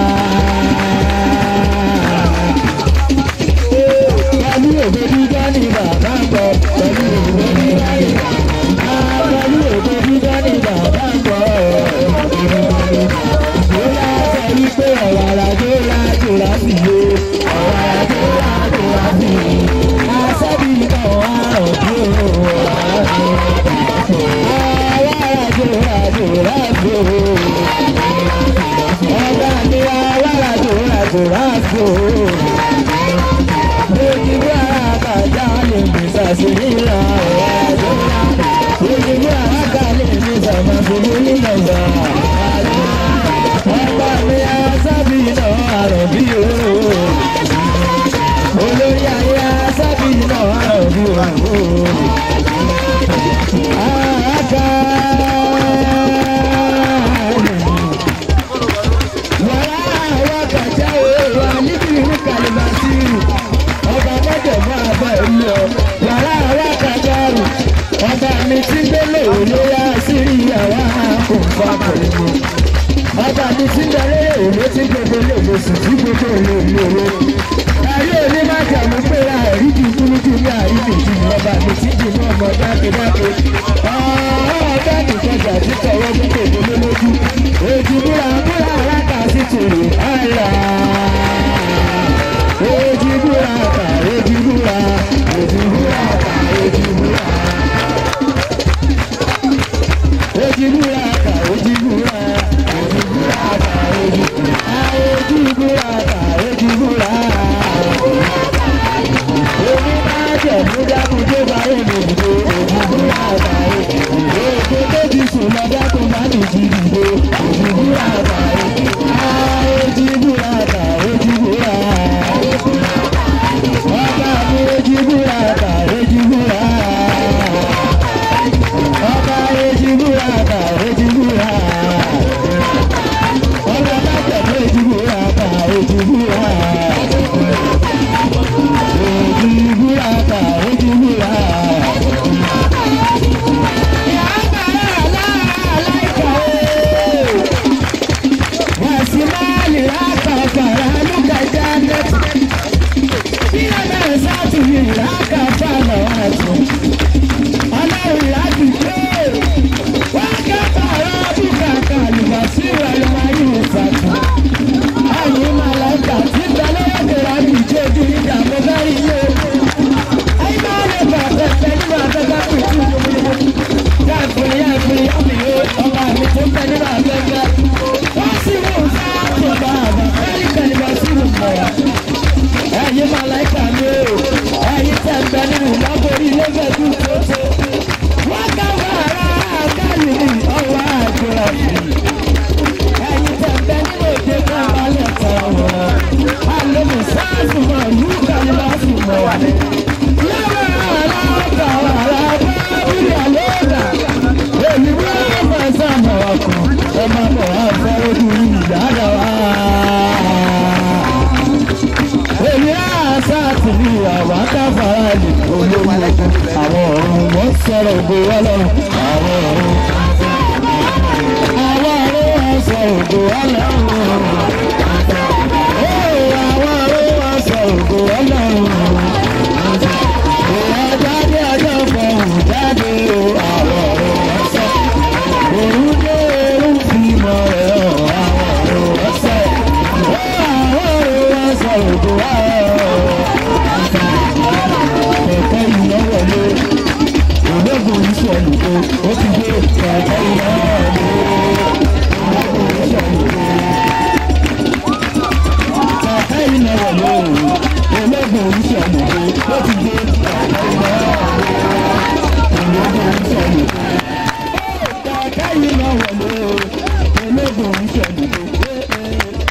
Pẹ̀lú òde dídá ni bàbá ń bọ̀. Pẹ̀lú òde dídá ni bàbá ń bọ̀. Pẹ̀lú òde dídá ni bàbá ráàbò ọba mi alára tó rà tó ráàbò ojúbọ àkàjà lè mi sàṣìlá ọ̀rọ̀ ojúbọ àkàjà lè mi sàmàbùrù nígbàgbà ọba mi asábì náà àròbí o olórí ayé asábì náà àròbí o. Àkà wàrà àwọn kàjá òòrùn àníbi ìlú kàlùmásírù ọba mọ́jọ̀ máa bá ìlú ọ wàrà àwọn kàjá rù ọba mi ti gbélé olóyà sírí àwa kò fà pẹ̀lú ọba mi ti gbélé òwe tí gbogbo lè lè sùn tí gbogbo lè lè lè ayé òní má jàmú pé àìrí ju kúrúkú ní àìrí ju ọba mi ti jù ní ọmọ dákedáke ọ̀ọ́dá nìkọjà tí tọwọ́ mú kòkó lé lójú ojú búra búra aláta sí tòrò àlà ojú búra kà ojú búra ojú búra kà ojú búra ojú búra kà ojú búra ojú búra kà ojú búra ojú búra kà ojú búra omi máa jẹ̀ mú dákun tó bá yẹ̀ lè dìde ojú búra kà ojú búra ojú tó ti sùn lọ dákun bá lè jí dìde ojú búra kà ojú búra ojú búra kà ojú búra ọba mi ojú búra kà ojú búra ọba ojú búra kà ojú búra ọba bá tẹ̀lé ojú búra kà ojú búra ojú búra kà ojú búra. Wasimali hapa faranuka janet Bila nasatu haka fana watu Alau lati kwe Waka farabuka kalibasiwa lumayu fatu Ayi malaika titale yoke rabi jeju ida mogari yo Ayi male fata tani ma fata kutu Yafuri yafuri yami yo Ọba mi tó fẹ́ nínú afẹ́fẹ́ wọ́n sì mú sáàtò bàbá kárí kàlíbà sí ìmọ̀ wa. ẹ̀yin màláìka mi o ẹ̀yin tẹ̀ ń bẹ nínú láborí lẹ́fẹ̀ẹ́ tún tótó. wọ́n ká wàrà káàlì ní ọwọ́ àjọra sí. ẹ̀yin tẹ̀ ń bẹ nínú òde kan balẹ̀ kan wọ̀. àlejò sáàtò mọ̀ ìlú kàlíbà sí ìmọ̀ wa. yàrá àrà ọ̀gá àrà bá wíwí àlọ́ọ̀gà. èmi wọ́n máa sàmọ̀ ọkùn ọmọ bọ̀ wá fẹ́ ojú ìyára wa. Èmi àṣà àti ní àwọn akáfàrà lè olówó àwọn ọ̀run wọ́n sọ̀rọ̀ ògo wá lọ́rùn àwọn ọ̀run. Àwọn ọ̀run wọ́n sọ̀rọ̀ ògo wá lọ́rùn. Ó àwọn ọ̀run wọ́n sọ̀rọ̀ ògo wá lọ́rùn. Ìwà jáde ọjọ́ fọ̀hún jáde o àwọn ọ̀run wọ́n sọ̀rọ̀. Òun dé òun fi mọ̀ ẹ̀ ọ́ àwọn ọ̀run wọ́n sọ̀rọ̀. Ó àwọn ọ̀run wọ́n sọ̀rọ̀ ògo wá kẹ̀kẹ́ iná wọlé ológun ìṣẹ̀lù tó ó ti dé kẹ̀kẹ́ iná wọlé ológun ìṣẹ̀lù tó kẹ̀kẹ́ iná wọlé ológun ìṣẹ̀lù tó ó ti dé kẹ̀kẹ́ iná wọlé ológun ìṣẹ̀lù tó kẹ̀kẹ́ iná wọlé ológun ìṣẹ̀lù tó.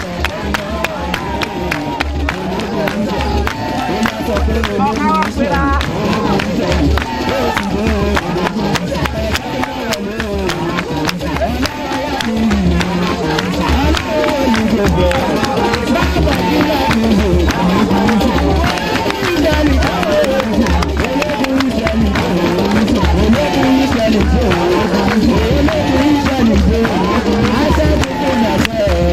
Thank you.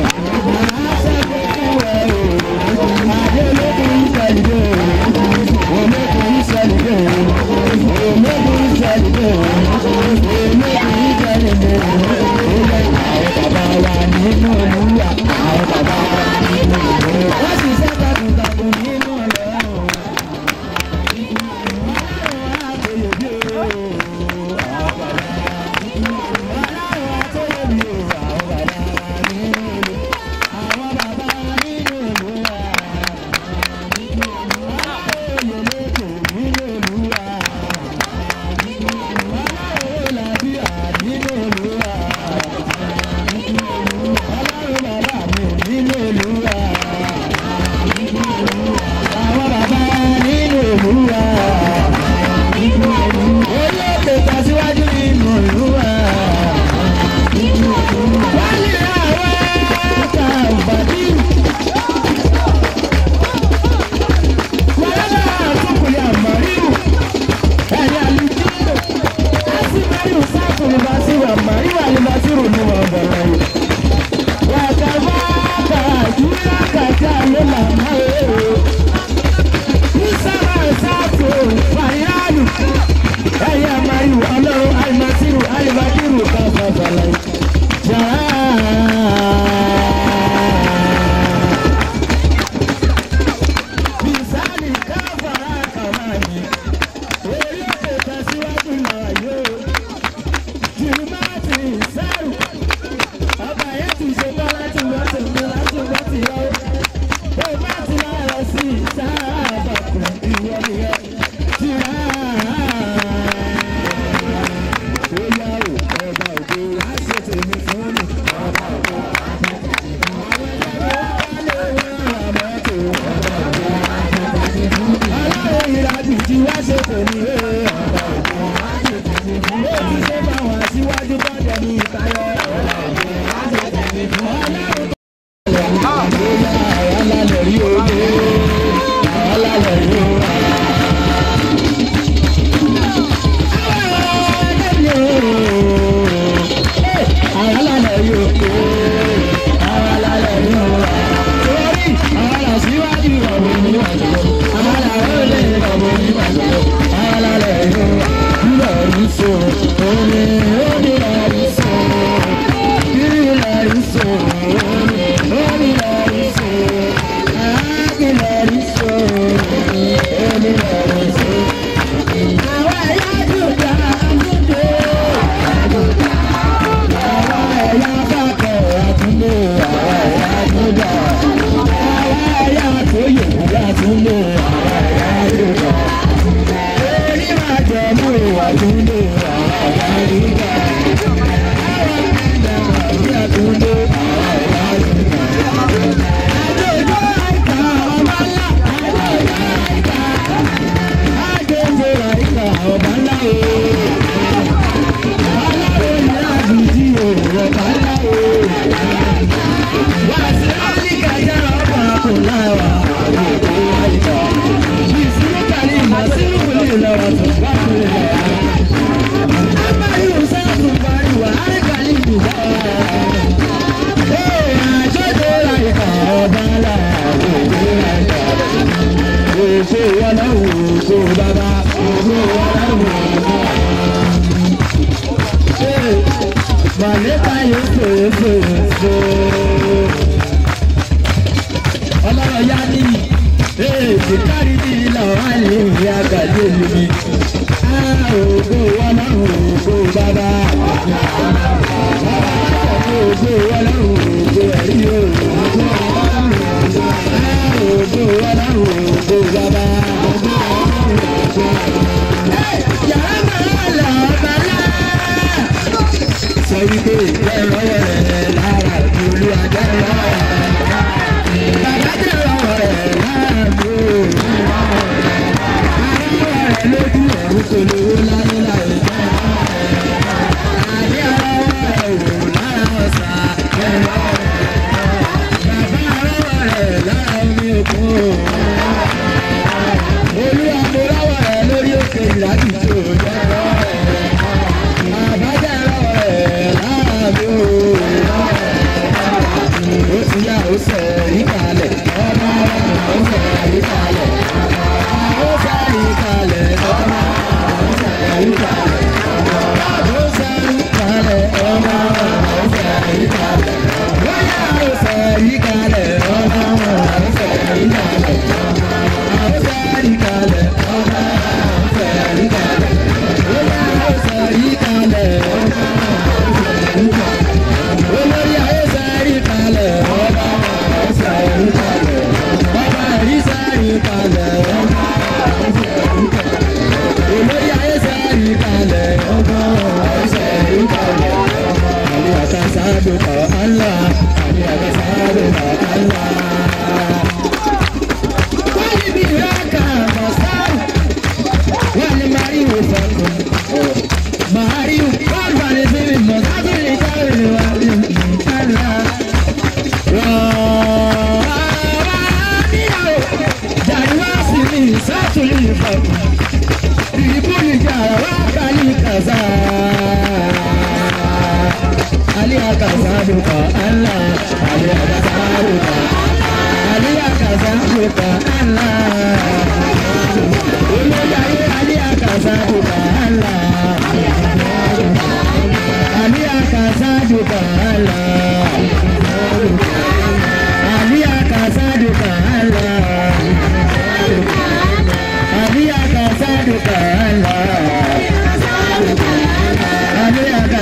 Ali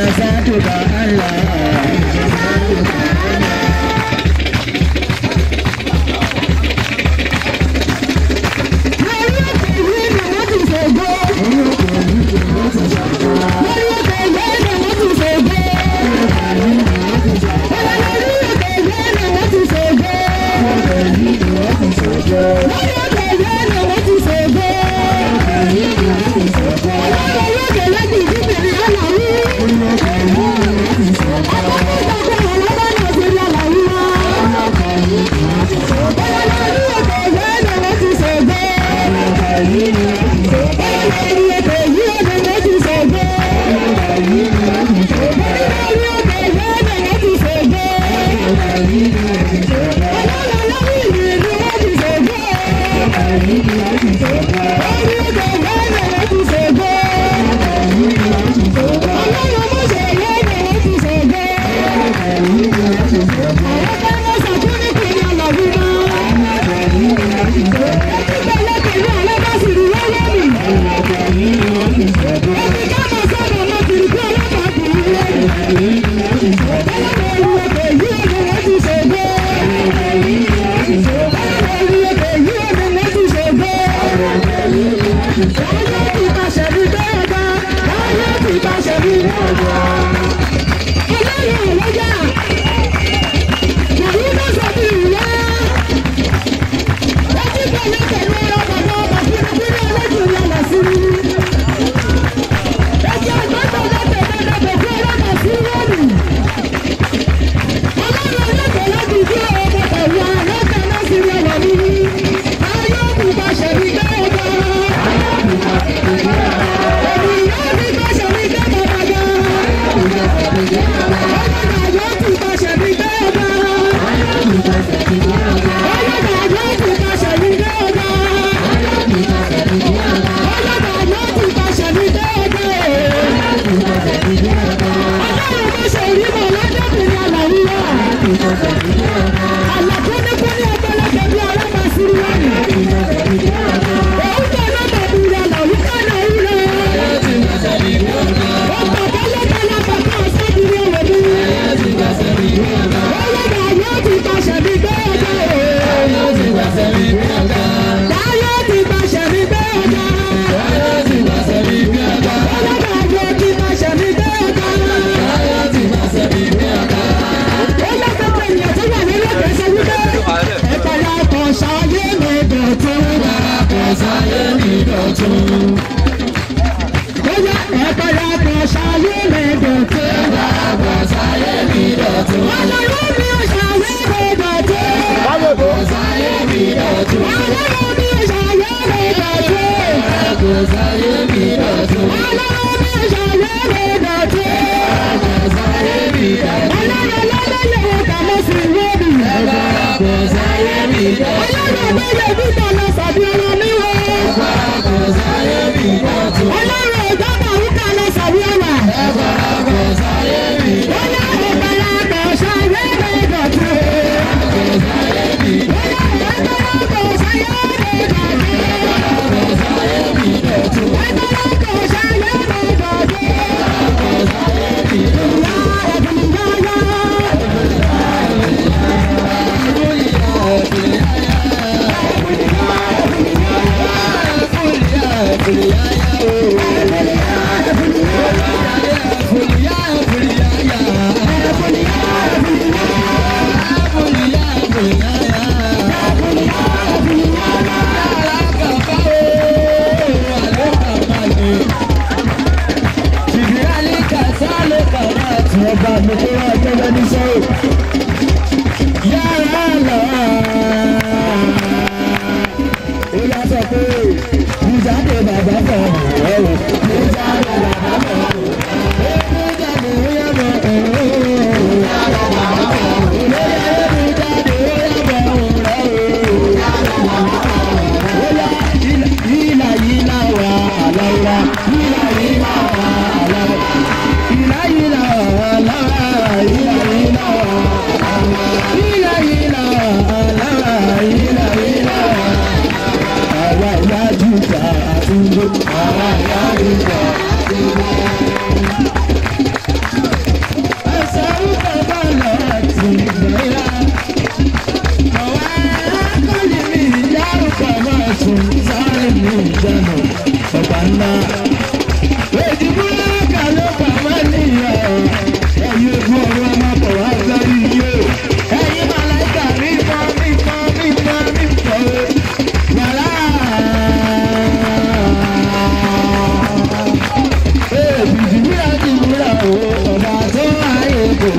Àwa ìyá jújà àtúndó. Àwa ìyá jújà.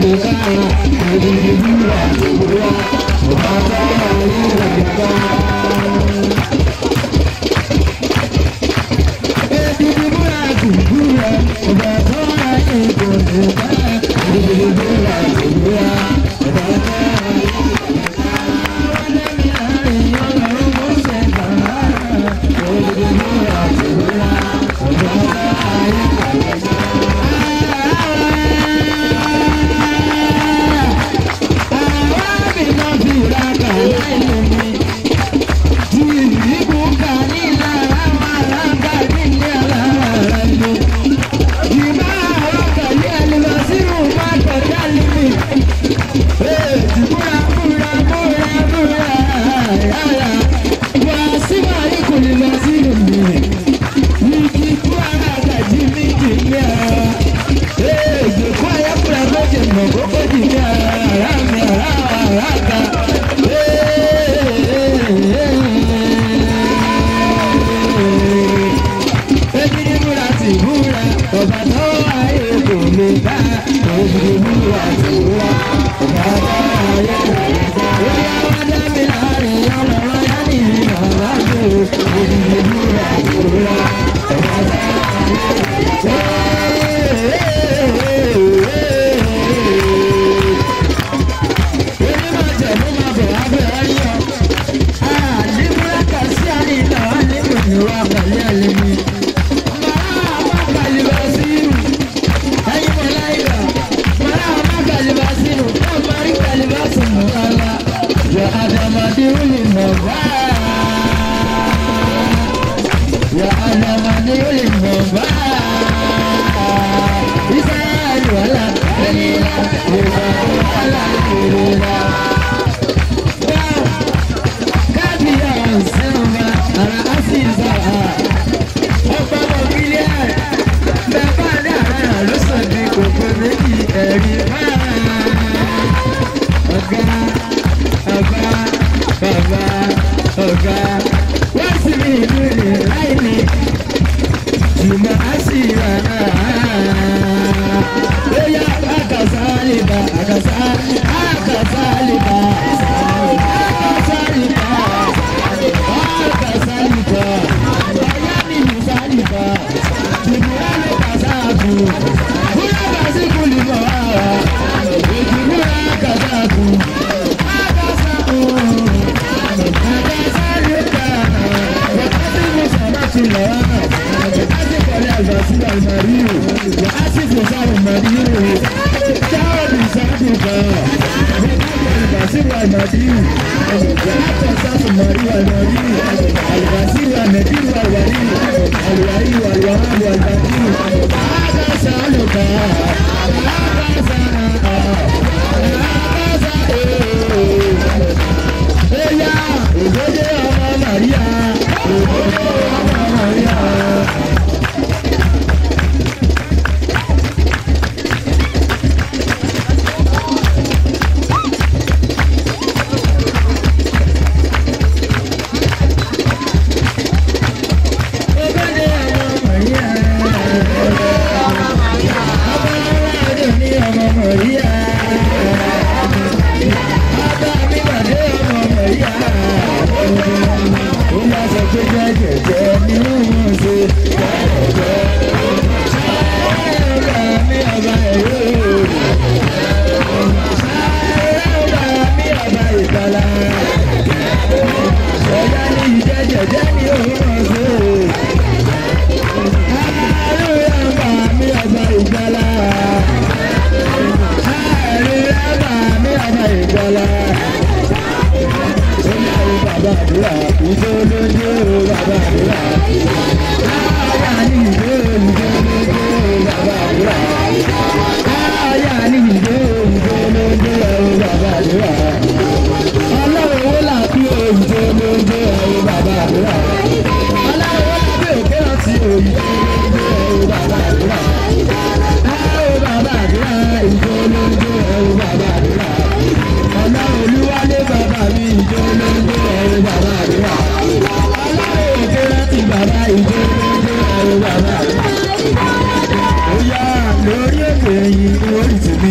Ọlọ́run olúwalé bàbá mi ìjọ ló ń gbé ẹ̀rọ bàbá mi wà.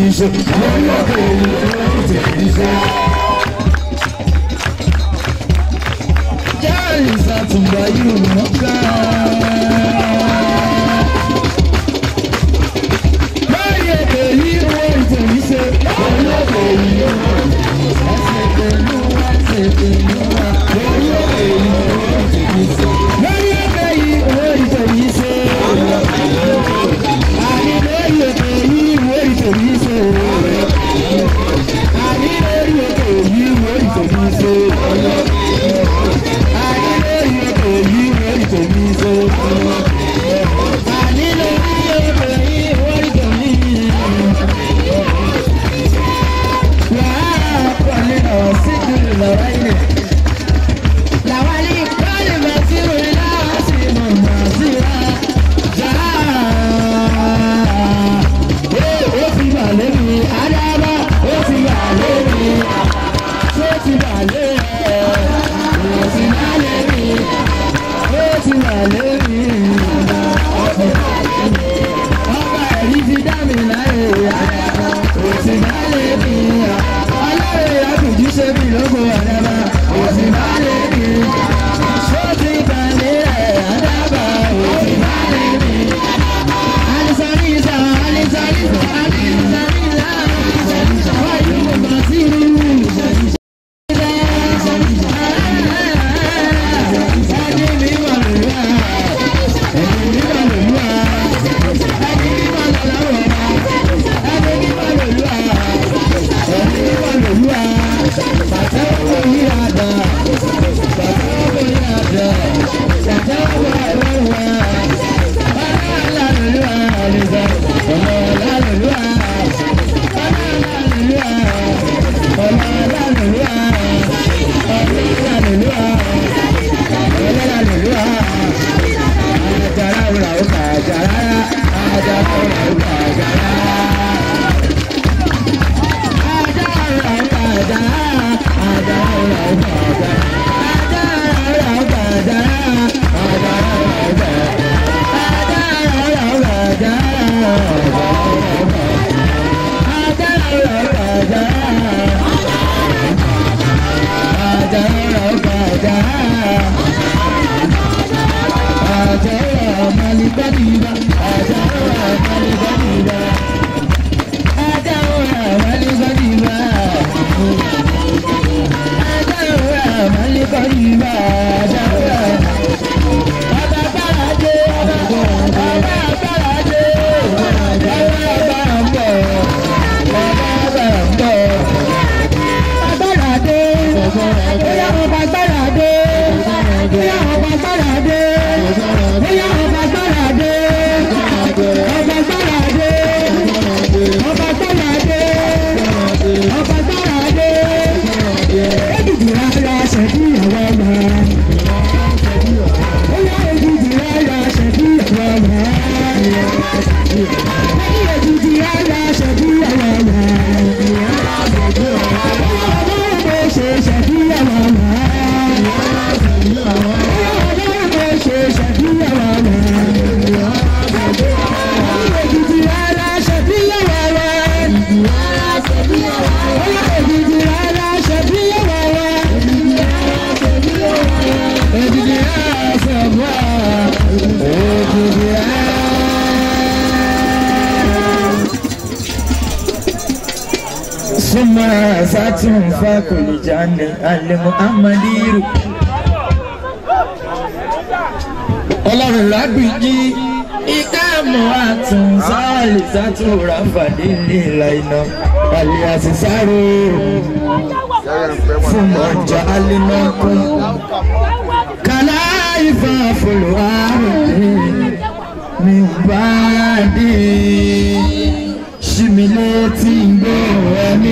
ṣe. orí òkè yìí orí tèmi ṣe. jáàlì sàtúmbà yìí mọ̀ ká. lórí òkè yìí orí tèmi ṣe. orí òkè yìí ẹsẹ̀ pẹ̀lú ẹsẹ̀ pẹ̀lú wa. lórí òkè yìí orí tèmi ṣe. lórí òkè yìí orí tèmi ṣe. àní lórí òkè yìí orí tèmi ṣe. àní lórí òkè yìí orí tèmi ṣe. àní lórí òkè yìí orí tèmi ṣe. àní lórí òkè yìí orí tèmi ṣe. Ọba ẹ̀rí ti dá mi láyé òsì bá lè bí ọlọ́run àtúntí ṣe bí lóko àdábà òsì bá lè bí ṣóòtì balẹ̀ rẹ̀ àdábà òsì bá lè bí. alisanisa alisanisa alisanisa wáyé mo bá sí i. Ẹni mi wà lóyún à, ẹni mi wà lóyún à, ẹni mi wà lọ́wọ́ à, ẹni mi wà lóyún à, ẹni mi wà lóyún à, bàtà owó yí àdá, bàtà owó yí àdá, bàtà owó ẹ̀rọ à, ọ̀la lóyún à, àlejò, ọ̀la lóyún à, ọ̀la lóyún à, ọ̀la lóyún à, ọ̀la lóyún à. Suma satun fa kuli jane ale Muhammadiru. Ọlọ́run lágbìjí ìkáàmù àtún sáàlì sátún ráfàdé nílà iná àlè àṣìṣàrò fún ọjà alínàkún. Kàlá ìfà fòlò àrùn mi bá dé ṣími létí gbó ẹ̀mí.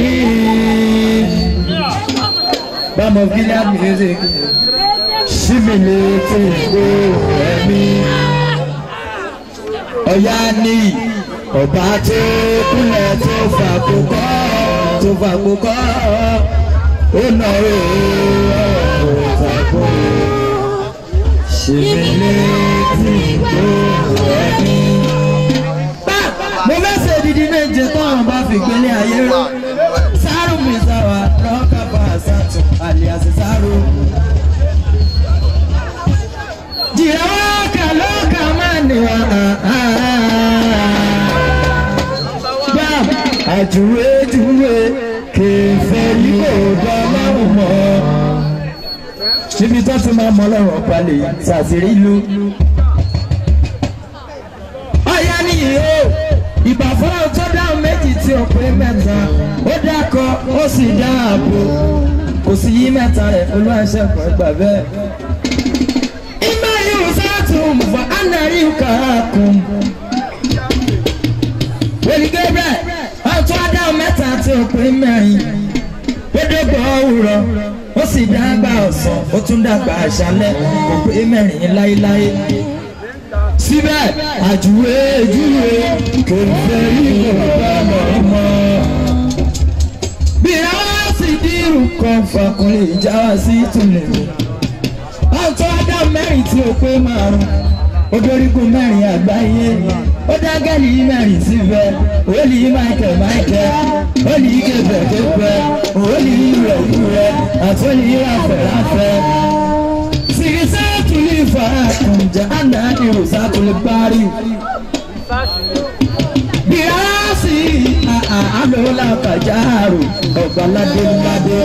Bámo fílẹ̀ music ṣími létí gbó ẹ̀mí. Ọ̀yá ní ọba tó kúnlẹ̀ tó fàkókò tó fàkókò ó nà ó ọ̀rọ̀ fàkó. Ṣími létí gbó ẹ̀mí mo fẹ́ ṣe ìdíje di méje tọ́run bá fi gbélé ayé ró sáárù mi sáwà lọ́kà bá àṣàtún àlìyàsí sáárù. jìrọ̀ kà lọ́kà máa nìwà bam àjùwé jùwé kẹfẹ́ yìí kò dán lọ́rùn mọ́ níbi tó ti máa mọ ọlọ́run ọ̀pá lè ṣàṣírí ìlú. ọ̀yá nìyí o ìbà fún ọ tó dáhùn méjì tí ó pé mẹ́ta ó dákọ ó sì dáàbò kò sí yí mẹ́ta rẹ̀ olú àṣẹkùn ẹgbà bẹ́ẹ̀. ìgbà yóò sátún fún anari kàákùn. wòlí gabriel ọtún adáhùn mẹ́ta tí ó pé mẹ́rin ó dógbò òwúrọ̀ ó sì dàgbà ọ̀sán ó tún dàgbà àṣálẹ́ kò pé mẹ́rin láéláé síbẹ̀ àjùwé júwe kò fẹ́ rí ọ̀gá lọ́mọ. bí àwọn sì dírù kan fàkùnrin ìjà wá sí ìtúlẹ̀ mi. ọ̀tọ́ adá mẹ́rin tí ó pé márùn odorigun mẹ́rin àgbáyé ó dá gẹ́lì mẹ́rin síbẹ̀ òòlì michael michael òòlì kẹfẹ́ kẹfẹ́ òòlì rẹ̀ rẹ̀ àtòlì ráfẹ́ ráfẹ́ sirisatu li farakun jahanda irusakul bari birasi alola kajaru ọbaladéládé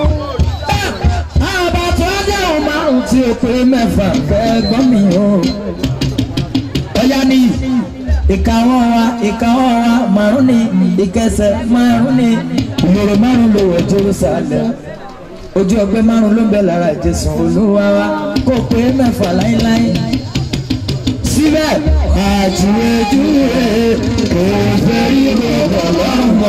àbàtọ́ dáhùn márùn tí o pé mẹ́fà fẹ́ gbọ́n mi o ọ̀yá ni ìkàwọ́ wa ìkàwọ́ wa márùn ni ìkẹsẹ̀ márùn ni ìlòrò márùn ló wọ̀ jerusalem ojú ọgbẹ́ márùn ló ń bẹ lára ìjẹsùn olúwa wa kó pé mẹ́fà láíláí. síbẹ̀ àjùwèjúwe kò fẹ́ rí gbogbo lọ́mọ.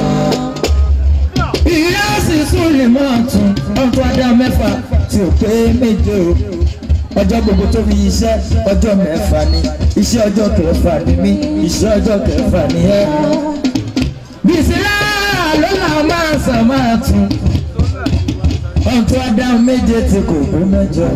ìyá sì sùn lè máa tún ọdún adá mẹ́fà tí ò pé méje o. ọjọ́ gbogbo tó fi iṣẹ́ ọjọ́ mẹ́fà ni iṣẹ́ ọjọ́ kẹfà ni mí iṣẹ́ ọjọ́ kẹfà ni ẹ́. bìsílá ló là máa sàn máa tún ọ̀tún adáhùn méje tí kò gbé mẹ́jọ.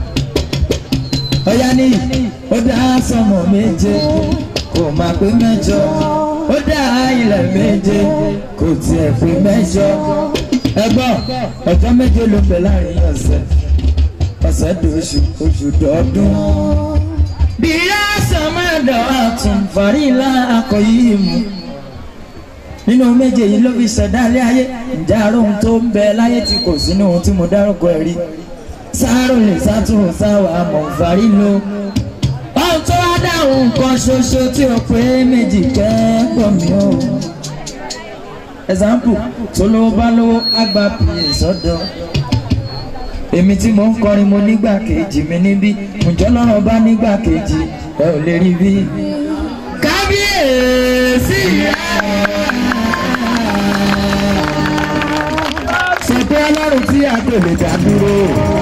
ọ̀yá ní ó dá sọmọ méje kò má pé mẹ́jọ. ó dá ilẹ̀ méje kò tiẹ̀ pé mẹ́jọ. ẹgbọ́n ọjọ́ méje ló bẹ̀ láàrin ọ̀sẹ̀ ọ̀sẹ̀ dòṣù oṣù dọ́ọdún. bí yásán máa dọ̀ àtún fàrílà akọ̀yí mu nínú méje yìí ló fi ṣẹ̀dálé ayé ǹjẹ́ àrò ohun tó ń bẹ láyé tí kò sí ní ohun tí mo dárúkọ ẹ̀ rí sáárò lè sátúrò sáwà mọ̀nfàrí lo ohun tó wá dáhùn nǹkan ṣoṣo tí o pé méjì kẹ́kọ̀ọ́ mi o example tó lówó bá lówó àgbà pìyè sọ́dọ̀ èmi tí mo ń kọrin mo nígbà kejì mi níbí ǹjọ́ lọ́rọ̀ bá nígbà kejì ẹ ò lè rí bí kábíyèsí rẹ̀. sọ pé ọlọ́run tí a kò lè dá dúró.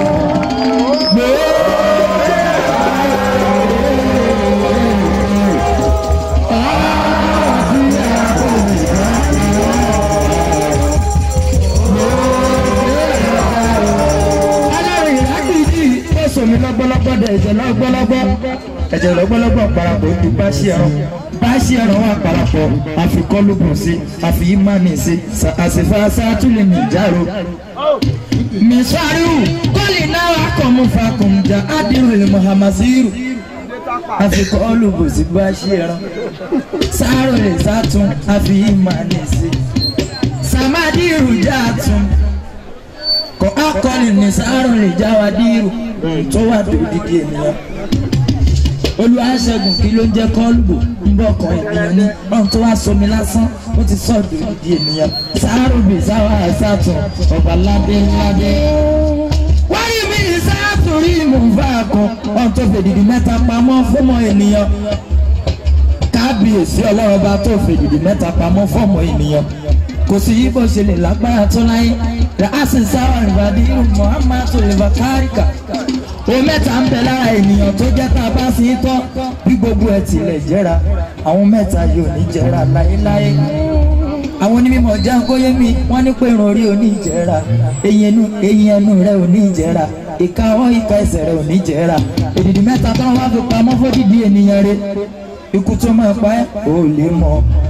ọlọ́run ìrákìdí ó sòmí lọ́gbọ́lọ́gbọ́ dẹ̀ ẹ̀jẹ̀ lọ́gbọ́lọ́gbọ́ ẹ̀jẹ̀ lọ́gbọ́lọ́gbọ́ parapọ̀ ó di báṣí ẹran báṣí ẹran wà parapọ̀ àfikọ́lùbùn sí àfi ìmánì sí àsìfà sátúlẹ̀ nìjàrò misariu kọ́lì náà wà kọ́ mu fakùn jà ádìrúlẹ̀ muhammasiru àfikọ́ olùbòsí bá ṣe ẹran sáárò lè sátún àfi ìmánì sí sàmádìrú jà tún kọ́ akọ́lì ní sáárò lè já wa dìrú tó wà dòdìdì ènìyàn olùwàṣẹ́gun kí ló ń jẹ́ kọ́ọ̀lù ń bọ̀ kan ènìyàn ní ọ̀hún tó wá sọmi lásán ó ti sọ̀dọ̀ ìdí ènìyàn sáárùbì sáwà àṣàtún ọ̀bà ládé ládé. wáyé mi ní sáàtún rí ìmùfà kan ọ̀hún tó fèdìdì mẹ́ta pamọ́ fọ́mọ ènìyàn kábíyèsí ọlọ́run bá tó fèdìdì mẹ́ta pamọ́ fọ́mọ ènìyàn kò sí yí bó ṣe lè lágbára tó láyé ràásì sáwà ìbàdí muhammadu ìbàkárìkà o mẹ́ta ń bẹ lára ènìyàn tó jẹ́ tá a bá sí tọ́ bí gbogbo ẹ̀ tilẹ̀ jẹ́ra àwọn mẹ́ta yóò ní jẹ́ra láéláé àwọn onímọ̀ jágóyé mi wọ́n ní pé irun orí ò ní jẹ́ra eyín ẹnu eyín ẹnu rẹ̀ ò ní jẹ́ra ìka ọwọ́ ìka ẹsẹ̀ rẹ̀ ò ní jẹ́ra èdìdì mẹ́ta tó wọ́n fi pamọ́ fódìdí ènìyàn rẹ̀ ikú tó máa pa ẹ́ ò lè mọ̀ tó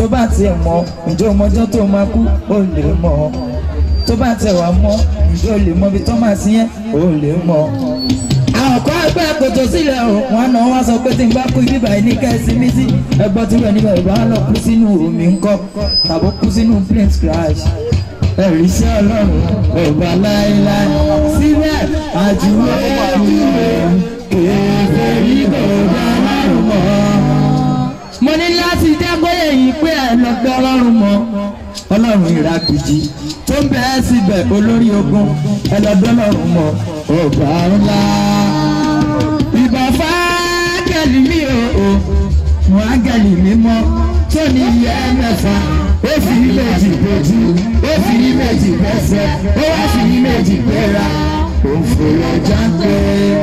tó bá tiẹ̀ mọ̀ ǹjẹ́ ọmọjọ́ tó máa kú ó lè mọ̀ tó bá tiẹ̀ wà mọ̀ ǹjẹ́ o lè mọ̀ ibi tó máa sí yẹn ó lè mọ̀. àwọn kan ẹgbẹ́ kòtò sílẹ̀ o wọn náà wá sọ pé tí n bá kú ibi báyìí ní kẹ́sì mí sí ẹgbọ́n tí wọ́n níbẹ̀ ìbá lọ kú sínú omi ńkọ́ tàbí kú sínú plane crash ẹ̀rí sí ọlọ́run ọba láéláé síbẹ̀ àjùwé ìwé kéfé ìgbà ọba ọlọ́run mọ́. mo ní láti jágbóyè yìí pé ẹ lọ gbé ọlọ́run mọ́ ọlọ́run ìràkìjì tó ń bẹ́ẹ̀ síbẹ̀ olórí ogun ẹ lọ gbé ọlọ́run mọ́ ọba ńlá. ìbà fáágẹ̀lì mi ò ò wọ́n ágẹ̀lì mi mọ́ tó ní iye mẹ́fà ó fi méjì bójú ó fi méjì bẹ́sẹ̀ ó wá fi méjì gbéra òfòrò jáde.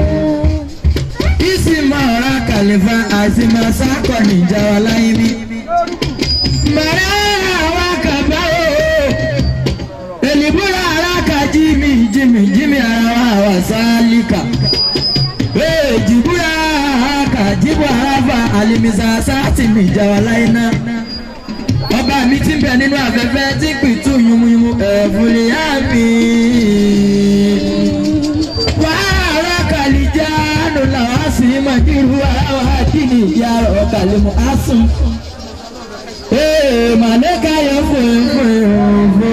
ìsìnmọ̀ ọ̀rá kàlífà àti màsákọ̀ níjà wa láyé bí. màrá àwọn àkàbà o èlìbúra ara kà jími jími jími ara wa wà sálíkà. èjìbúra kà jíbọ̀ ara fa àlìmísà sáàtì níjà wa láyé náà ọba mi ti bẹ nínú afẹ́fẹ́ tí pìtú yumuyimu ẹ̀fúnlẹ̀ yá mi. wàhálà kàlíjà nù làwọn sì mọ̀ nírú àwọn àkìní ìyá rẹ̀ kàlímù asùn. ee màlẹ́ka yẹ fòfòfò.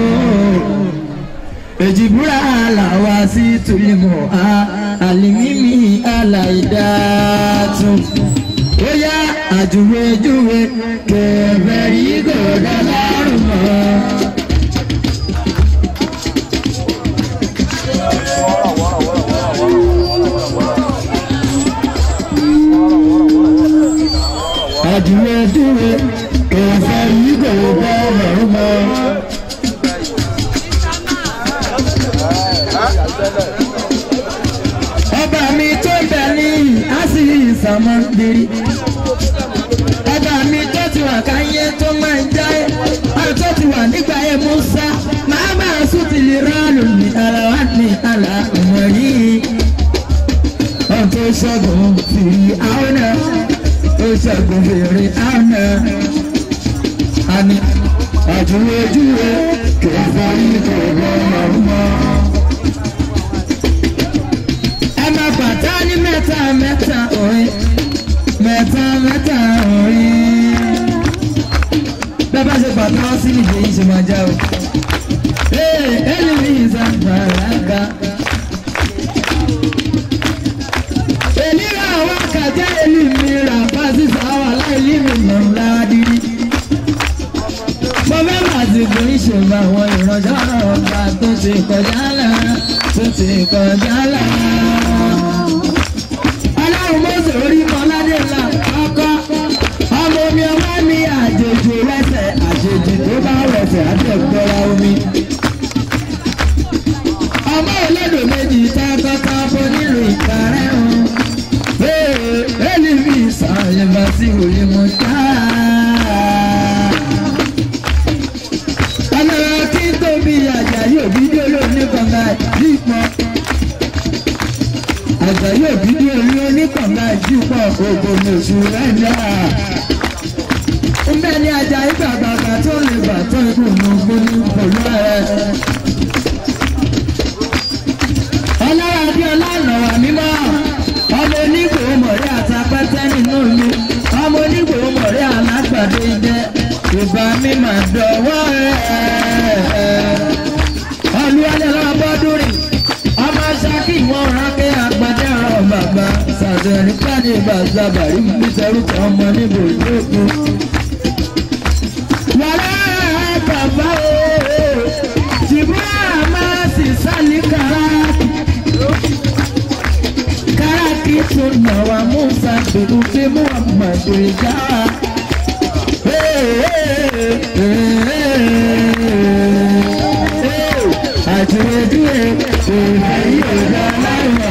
èjìbúra làwa sí tùlímù a àlìmímì àlàyédàtún ó yá àjùwéjúwe kẹfẹ yìí kò dá lọ́rùn mọ́. àjùwéjúwe kẹfẹ yìí kò dá lọ́rùn mọ́. ọba mi tó bẹ ní àṣì ìsàmọ́ndérí ọba mi tó ti wà káyé tó máa ń jáyé ọ̀rọ̀ tó ti wà nígbà yẹn musa màá máa sùn ti lè rálù ní ara wa ní àlà ọmọ yìí ọ̀n tó ṣẹ́gun fìrí àwọn náà ó ṣẹ́gun fìrí àwọn náà àní àjùwéjúwe kẹfà yìí kò gbọ́dọ̀ mọ́ ẹ máa bàtà ní mẹ́ta mẹ́ta òrin mẹ́ta mẹ́ta òrin. bẹ́ẹ̀ bá ṣe bàtà wọn sí nìyí yìí ṣe máa já o. ee ẹni mi ìsàgbàlagbà. èmi ra àwọn àkàjẹ́ èmi mi rà fásitì àwọn aláìlí mi mọ̀ ńlá dídí. mo fẹ́ màsìkò ìṣèlú àwọn ìrànjọ́ ọ̀gá tó ti kọjá lára tó ti kọjá lára ọlọ́run mọ́sẹ̀ orí mọ́ládé ńlá ọkọ́ ọmọ omi ọmọ mi àjèjì rẹsẹ̀ àjèjì tó bá rẹsẹ̀ àtẹ̀gbọ́ra omi. ọmọ olódò méjì tọkọtọkọ nílùú ìkàrẹ́ o. èlì mi sàlẹ̀ bá sí òye mọ́ tá. ọlọ́run kí n tóbi àjàyè òbí dé olóòní kọ̀ọ̀kan yípo àjàyè òbí dé olóòní oníkànlá ìjúpọ̀ gbogbo ní oṣù rẹ̀dá. Mbẹ́ ni ajá ìgbàgbàgbà tó lè bà tó ikú nù gbóni pẹ̀lú ẹ̀. Ọlọ́run bí ọlọ́run wà mímọ́. Ọmọ onígbòho mọ̀rí àtàpẹ́tẹ́ nínú mi. Ọmọ onígbòho mọ̀rí alágbàdo jẹ́. Ìbá mi máa dọ̀wọ́ ẹ̀. Olúwalẹ̀ lọ́wọ́ bọ́dún rìn ọmọ ṣáàkì wọn rákẹ́ àgbàdé ọ̀rọ̀ bàbá ṣàtẹ̀rí pàdé bàzàbà rí mi sẹ́rùkọ ọmọ níbo ìjókòó. wàrà bàbá o ṣùgbọ́n máa sì sálí káràkì. káràkì tó nà wá musa gbèrú pé muhammadu ìjà. àjùwèjúwe ìrẹ̀yìn ọ̀gá láìwọ̀.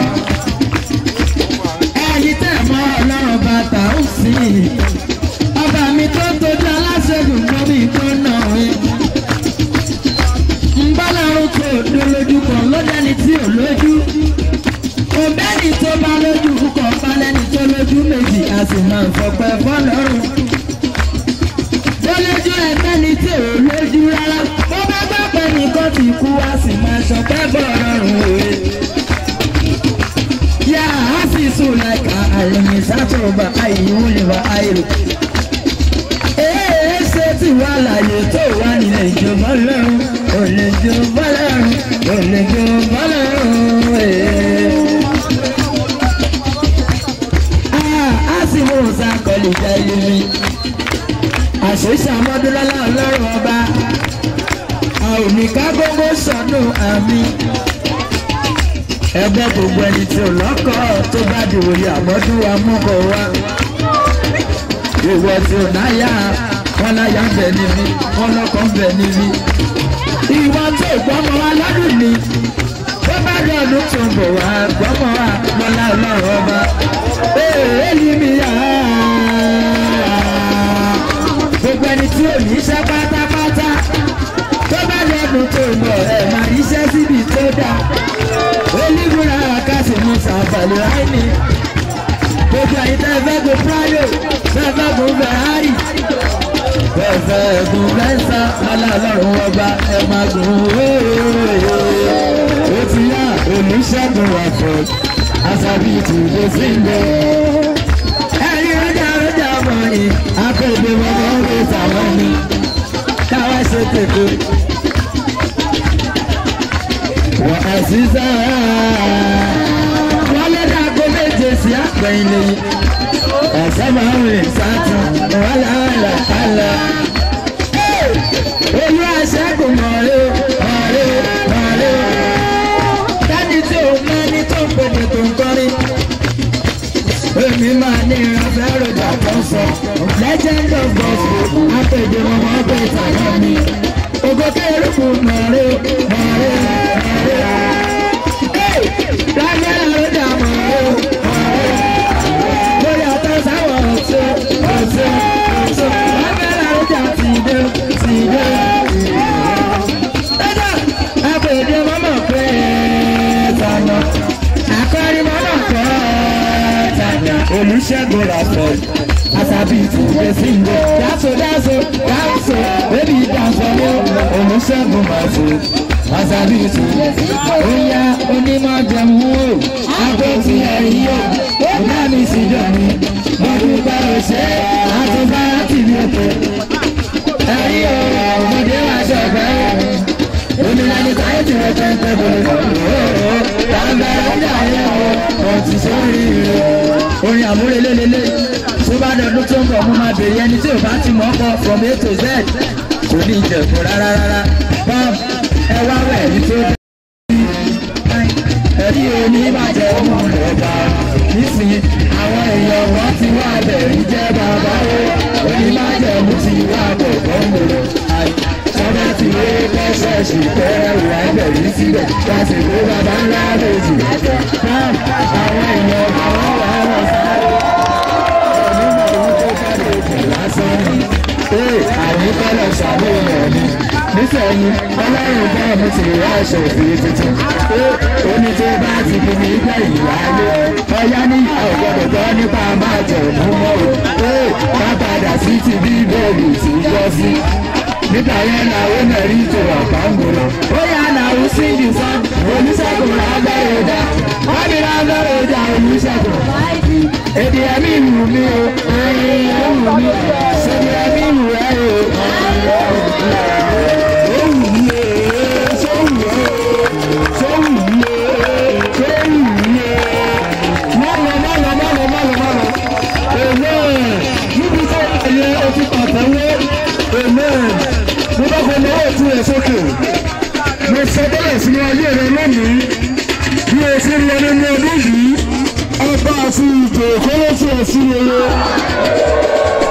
ẹ̀yin tẹ̀ mọ́ ọlọ́run bàtà ó sì. ọba mi tó tójú aláṣẹ́gun gbọ́ mi tó nà wí. ń bá lárún tó dó lójú kan ló dẹ́ni tí ò lójú. òbẹ́ni tó bá lójú kọ̀ bá lẹ́ni tó lójú méjì a sì máa fọpẹ́ fọ́lọ́run. Délé ẹgbẹ́ni tí ò lójú rárá bó bá gbọ́ pé nìkan ti kú a sì máa ṣọpẹ́ bọ̀ rọrùn òye. yá a sì sùn láìka àlùmí sátọ̀ọ̀bà àìyíwò lè wá àìrò. èé ṣe tí wàá láàyè tó wà nílẹ̀ ìjọba lọ́rùn ò lè jọba lọ́rùn ò lè jọba lọ́rùn èé. a sì mú sàkọlì jẹ́ ilé mi àṣeṣe àmọ́dúnlọ́lá ọlọ́run ọba a ò ní ká gbogbo sọdún àmì ẹgbẹ́ gbogbo ẹni tí ò lọ́kọ̀ tó bá di wòye àmọ́dún wa mọ́kọ̀ wa ìwọ tí ò náyà wọn láyà ń bẹ níbí wọn lọ́kọ̀ ń bẹ níbí ìwọ tó gbọ́mọ wa lọ́dún ni tó bá di ọdún tó ń bọ̀ wá gbọ́mọ wa lọ́lá ọlọ́run ọba èèyàn mi yá gbogbo ẹni tí ò ní iṣẹ́ pátápátá tó bá lẹ́nu tó mọ̀ ẹ̀ máa ríṣẹ́ síbi tó dáa olúmúra kásì mú sàbàlù ráìní gbogbo ẹ̀yin tẹ́ fẹ́ gun prado tẹ́ fẹ́ gun ferrari tẹ́ fẹ́ gun mẹ́sà lọ́la ọlọ́run ọba ẹ̀ máa gùn ó ti yá olùṣègùn ọ̀fọ̀ àṣàbí ìtùdó sí ń bọ̀ ẹ̀yin ọjà ọjà mọ̀ yìí akọ̀gbẹ́ mọ́mọ́ ọ̀rẹ́ sàwọn mi káwá ṣe tètè. wọ́n á sí sáà wọ́n lé dàgbọ́ méje sí àpẹ̀yìn lẹ́yìn ọ̀sẹ̀ máa ń rìn sátún wọ́n làálà kálá. olú àṣẹ́gun mọ̀ọ́rẹ́ mọ̀ọ́rẹ́ mọ̀ọ́rẹ́ dání tí òun máa ní tó ń pèdè tó ń kọrin èmi máa ní ìrànfẹ́ rògbà tó ń sọ legend of gospel apèdè ọmọ ọgbẹ́ ìtàgé mi ògo kérúkù mọ̀ọ́rẹ́ mọ̀ọ́rẹ́ mọ̀ọ́rẹ́ lágbára rògbà mọ̀ọ́rẹ́ mọ̀ọ́rẹ́ lórí ọ̀tọ̀ sáwọ̀ ọ̀tọ̀ ọ̀tọ̀ ọ̀tọ̀ lágbára rògbà tìde tìde ẹ̀dá apèdè mọ́mọ́ pé tànà akọrin mọ́mọ́ pé tànà olùṣègùn rafẹ́ àtàbí ìtúwé sílẹ̀ dáso dáso dáso bébí dáso ní olùṣègùn màtó àtàbí ìtúwé oya onímọ̀ jẹun o àpótí ẹ̀yìn o ọ̀gá mi sì jọ mi mo dúpẹ́ òṣè àtúbárà tìbí òkè ẹ̀yìn o ọmọdé wa ṣọ̀gbẹ́ onílànà káyé tí wọ́n fẹ́ fẹ́ bọ̀lẹ̀ ooo tàǹgàrà ń dà yẹn o ọ̀tún sórí rẹ̀ orin àmúrelélélé tó bá dọdún tó ń bọ̀ mo máa bèrè ẹni tí ò bá ti mọ̀ ọ́ kọ from a to z kò ní ìjẹ̀kùn rárá rárá pọ́m ẹ wá wẹ̀ ẹ̀rí tó dé. ẹ̀rí oníbàjẹ́ ọmọ rẹ̀ bá nísìnyí àwọn èèyàn wọn ti wá bẹ̀rí jẹ́ bàbá o oníbàjẹ́ mo ti wá bọ̀ bọ́mọ̀rọ̀ sọ́dọ̀ tí ó kọ́sẹ̀ sí kẹ́rù ẹgbẹ̀rí síbẹ̀ láti kó bàbá ńlá méjì. àwọn èèyàn àwọn wà wọ́n sáré onímọ̀ owó tó jáde jù lásán ni. ee àyíkọ́lọ̀ ṣàmúlò ni nísìnyí ọlọ́run bá mi ti rí aṣọ òfin tuntun. ó ní tó bá ti fi mi gbẹ̀ ìyáálé ọyá ní ọ̀gbọ́dọ̀ gbọ́ nípa máa jẹ̀ fún mọ́ o. ee ká padà sí ti bíbélì tí gbọ́ sí nígbà yẹn na ó nà rí tó ọ̀pá ń gbòòrò. ó yà nà ó sí ìdí sàn olùṣègùn lágbára dá wọ́n ní lágbára dá olùṣègùn. èdè ẹ̀mí ìwù mi o ẹ̀mí ìwù mi o ṣèdè ẹ̀mí ìwù ẹ̀ o. ó wù mí o ṣó wù ẹ́ o ṣó wù mí o ṣó wù mí o. mọ́lọ mọ́lọ mọ́lọ mọ́lọ mọ́lọ. èlé níbi tó wà yẹ o ti pàtẹ́wọ́ amen mo bá kọ lọ́wọ́ tún ẹ sókè mo sọ bẹ́ẹ̀ sínú ayé rẹ lónìí bí o ti lọ nínú ọdún yìí ọba àti ìjò kọ́lọ́sì ẹ̀sìn rere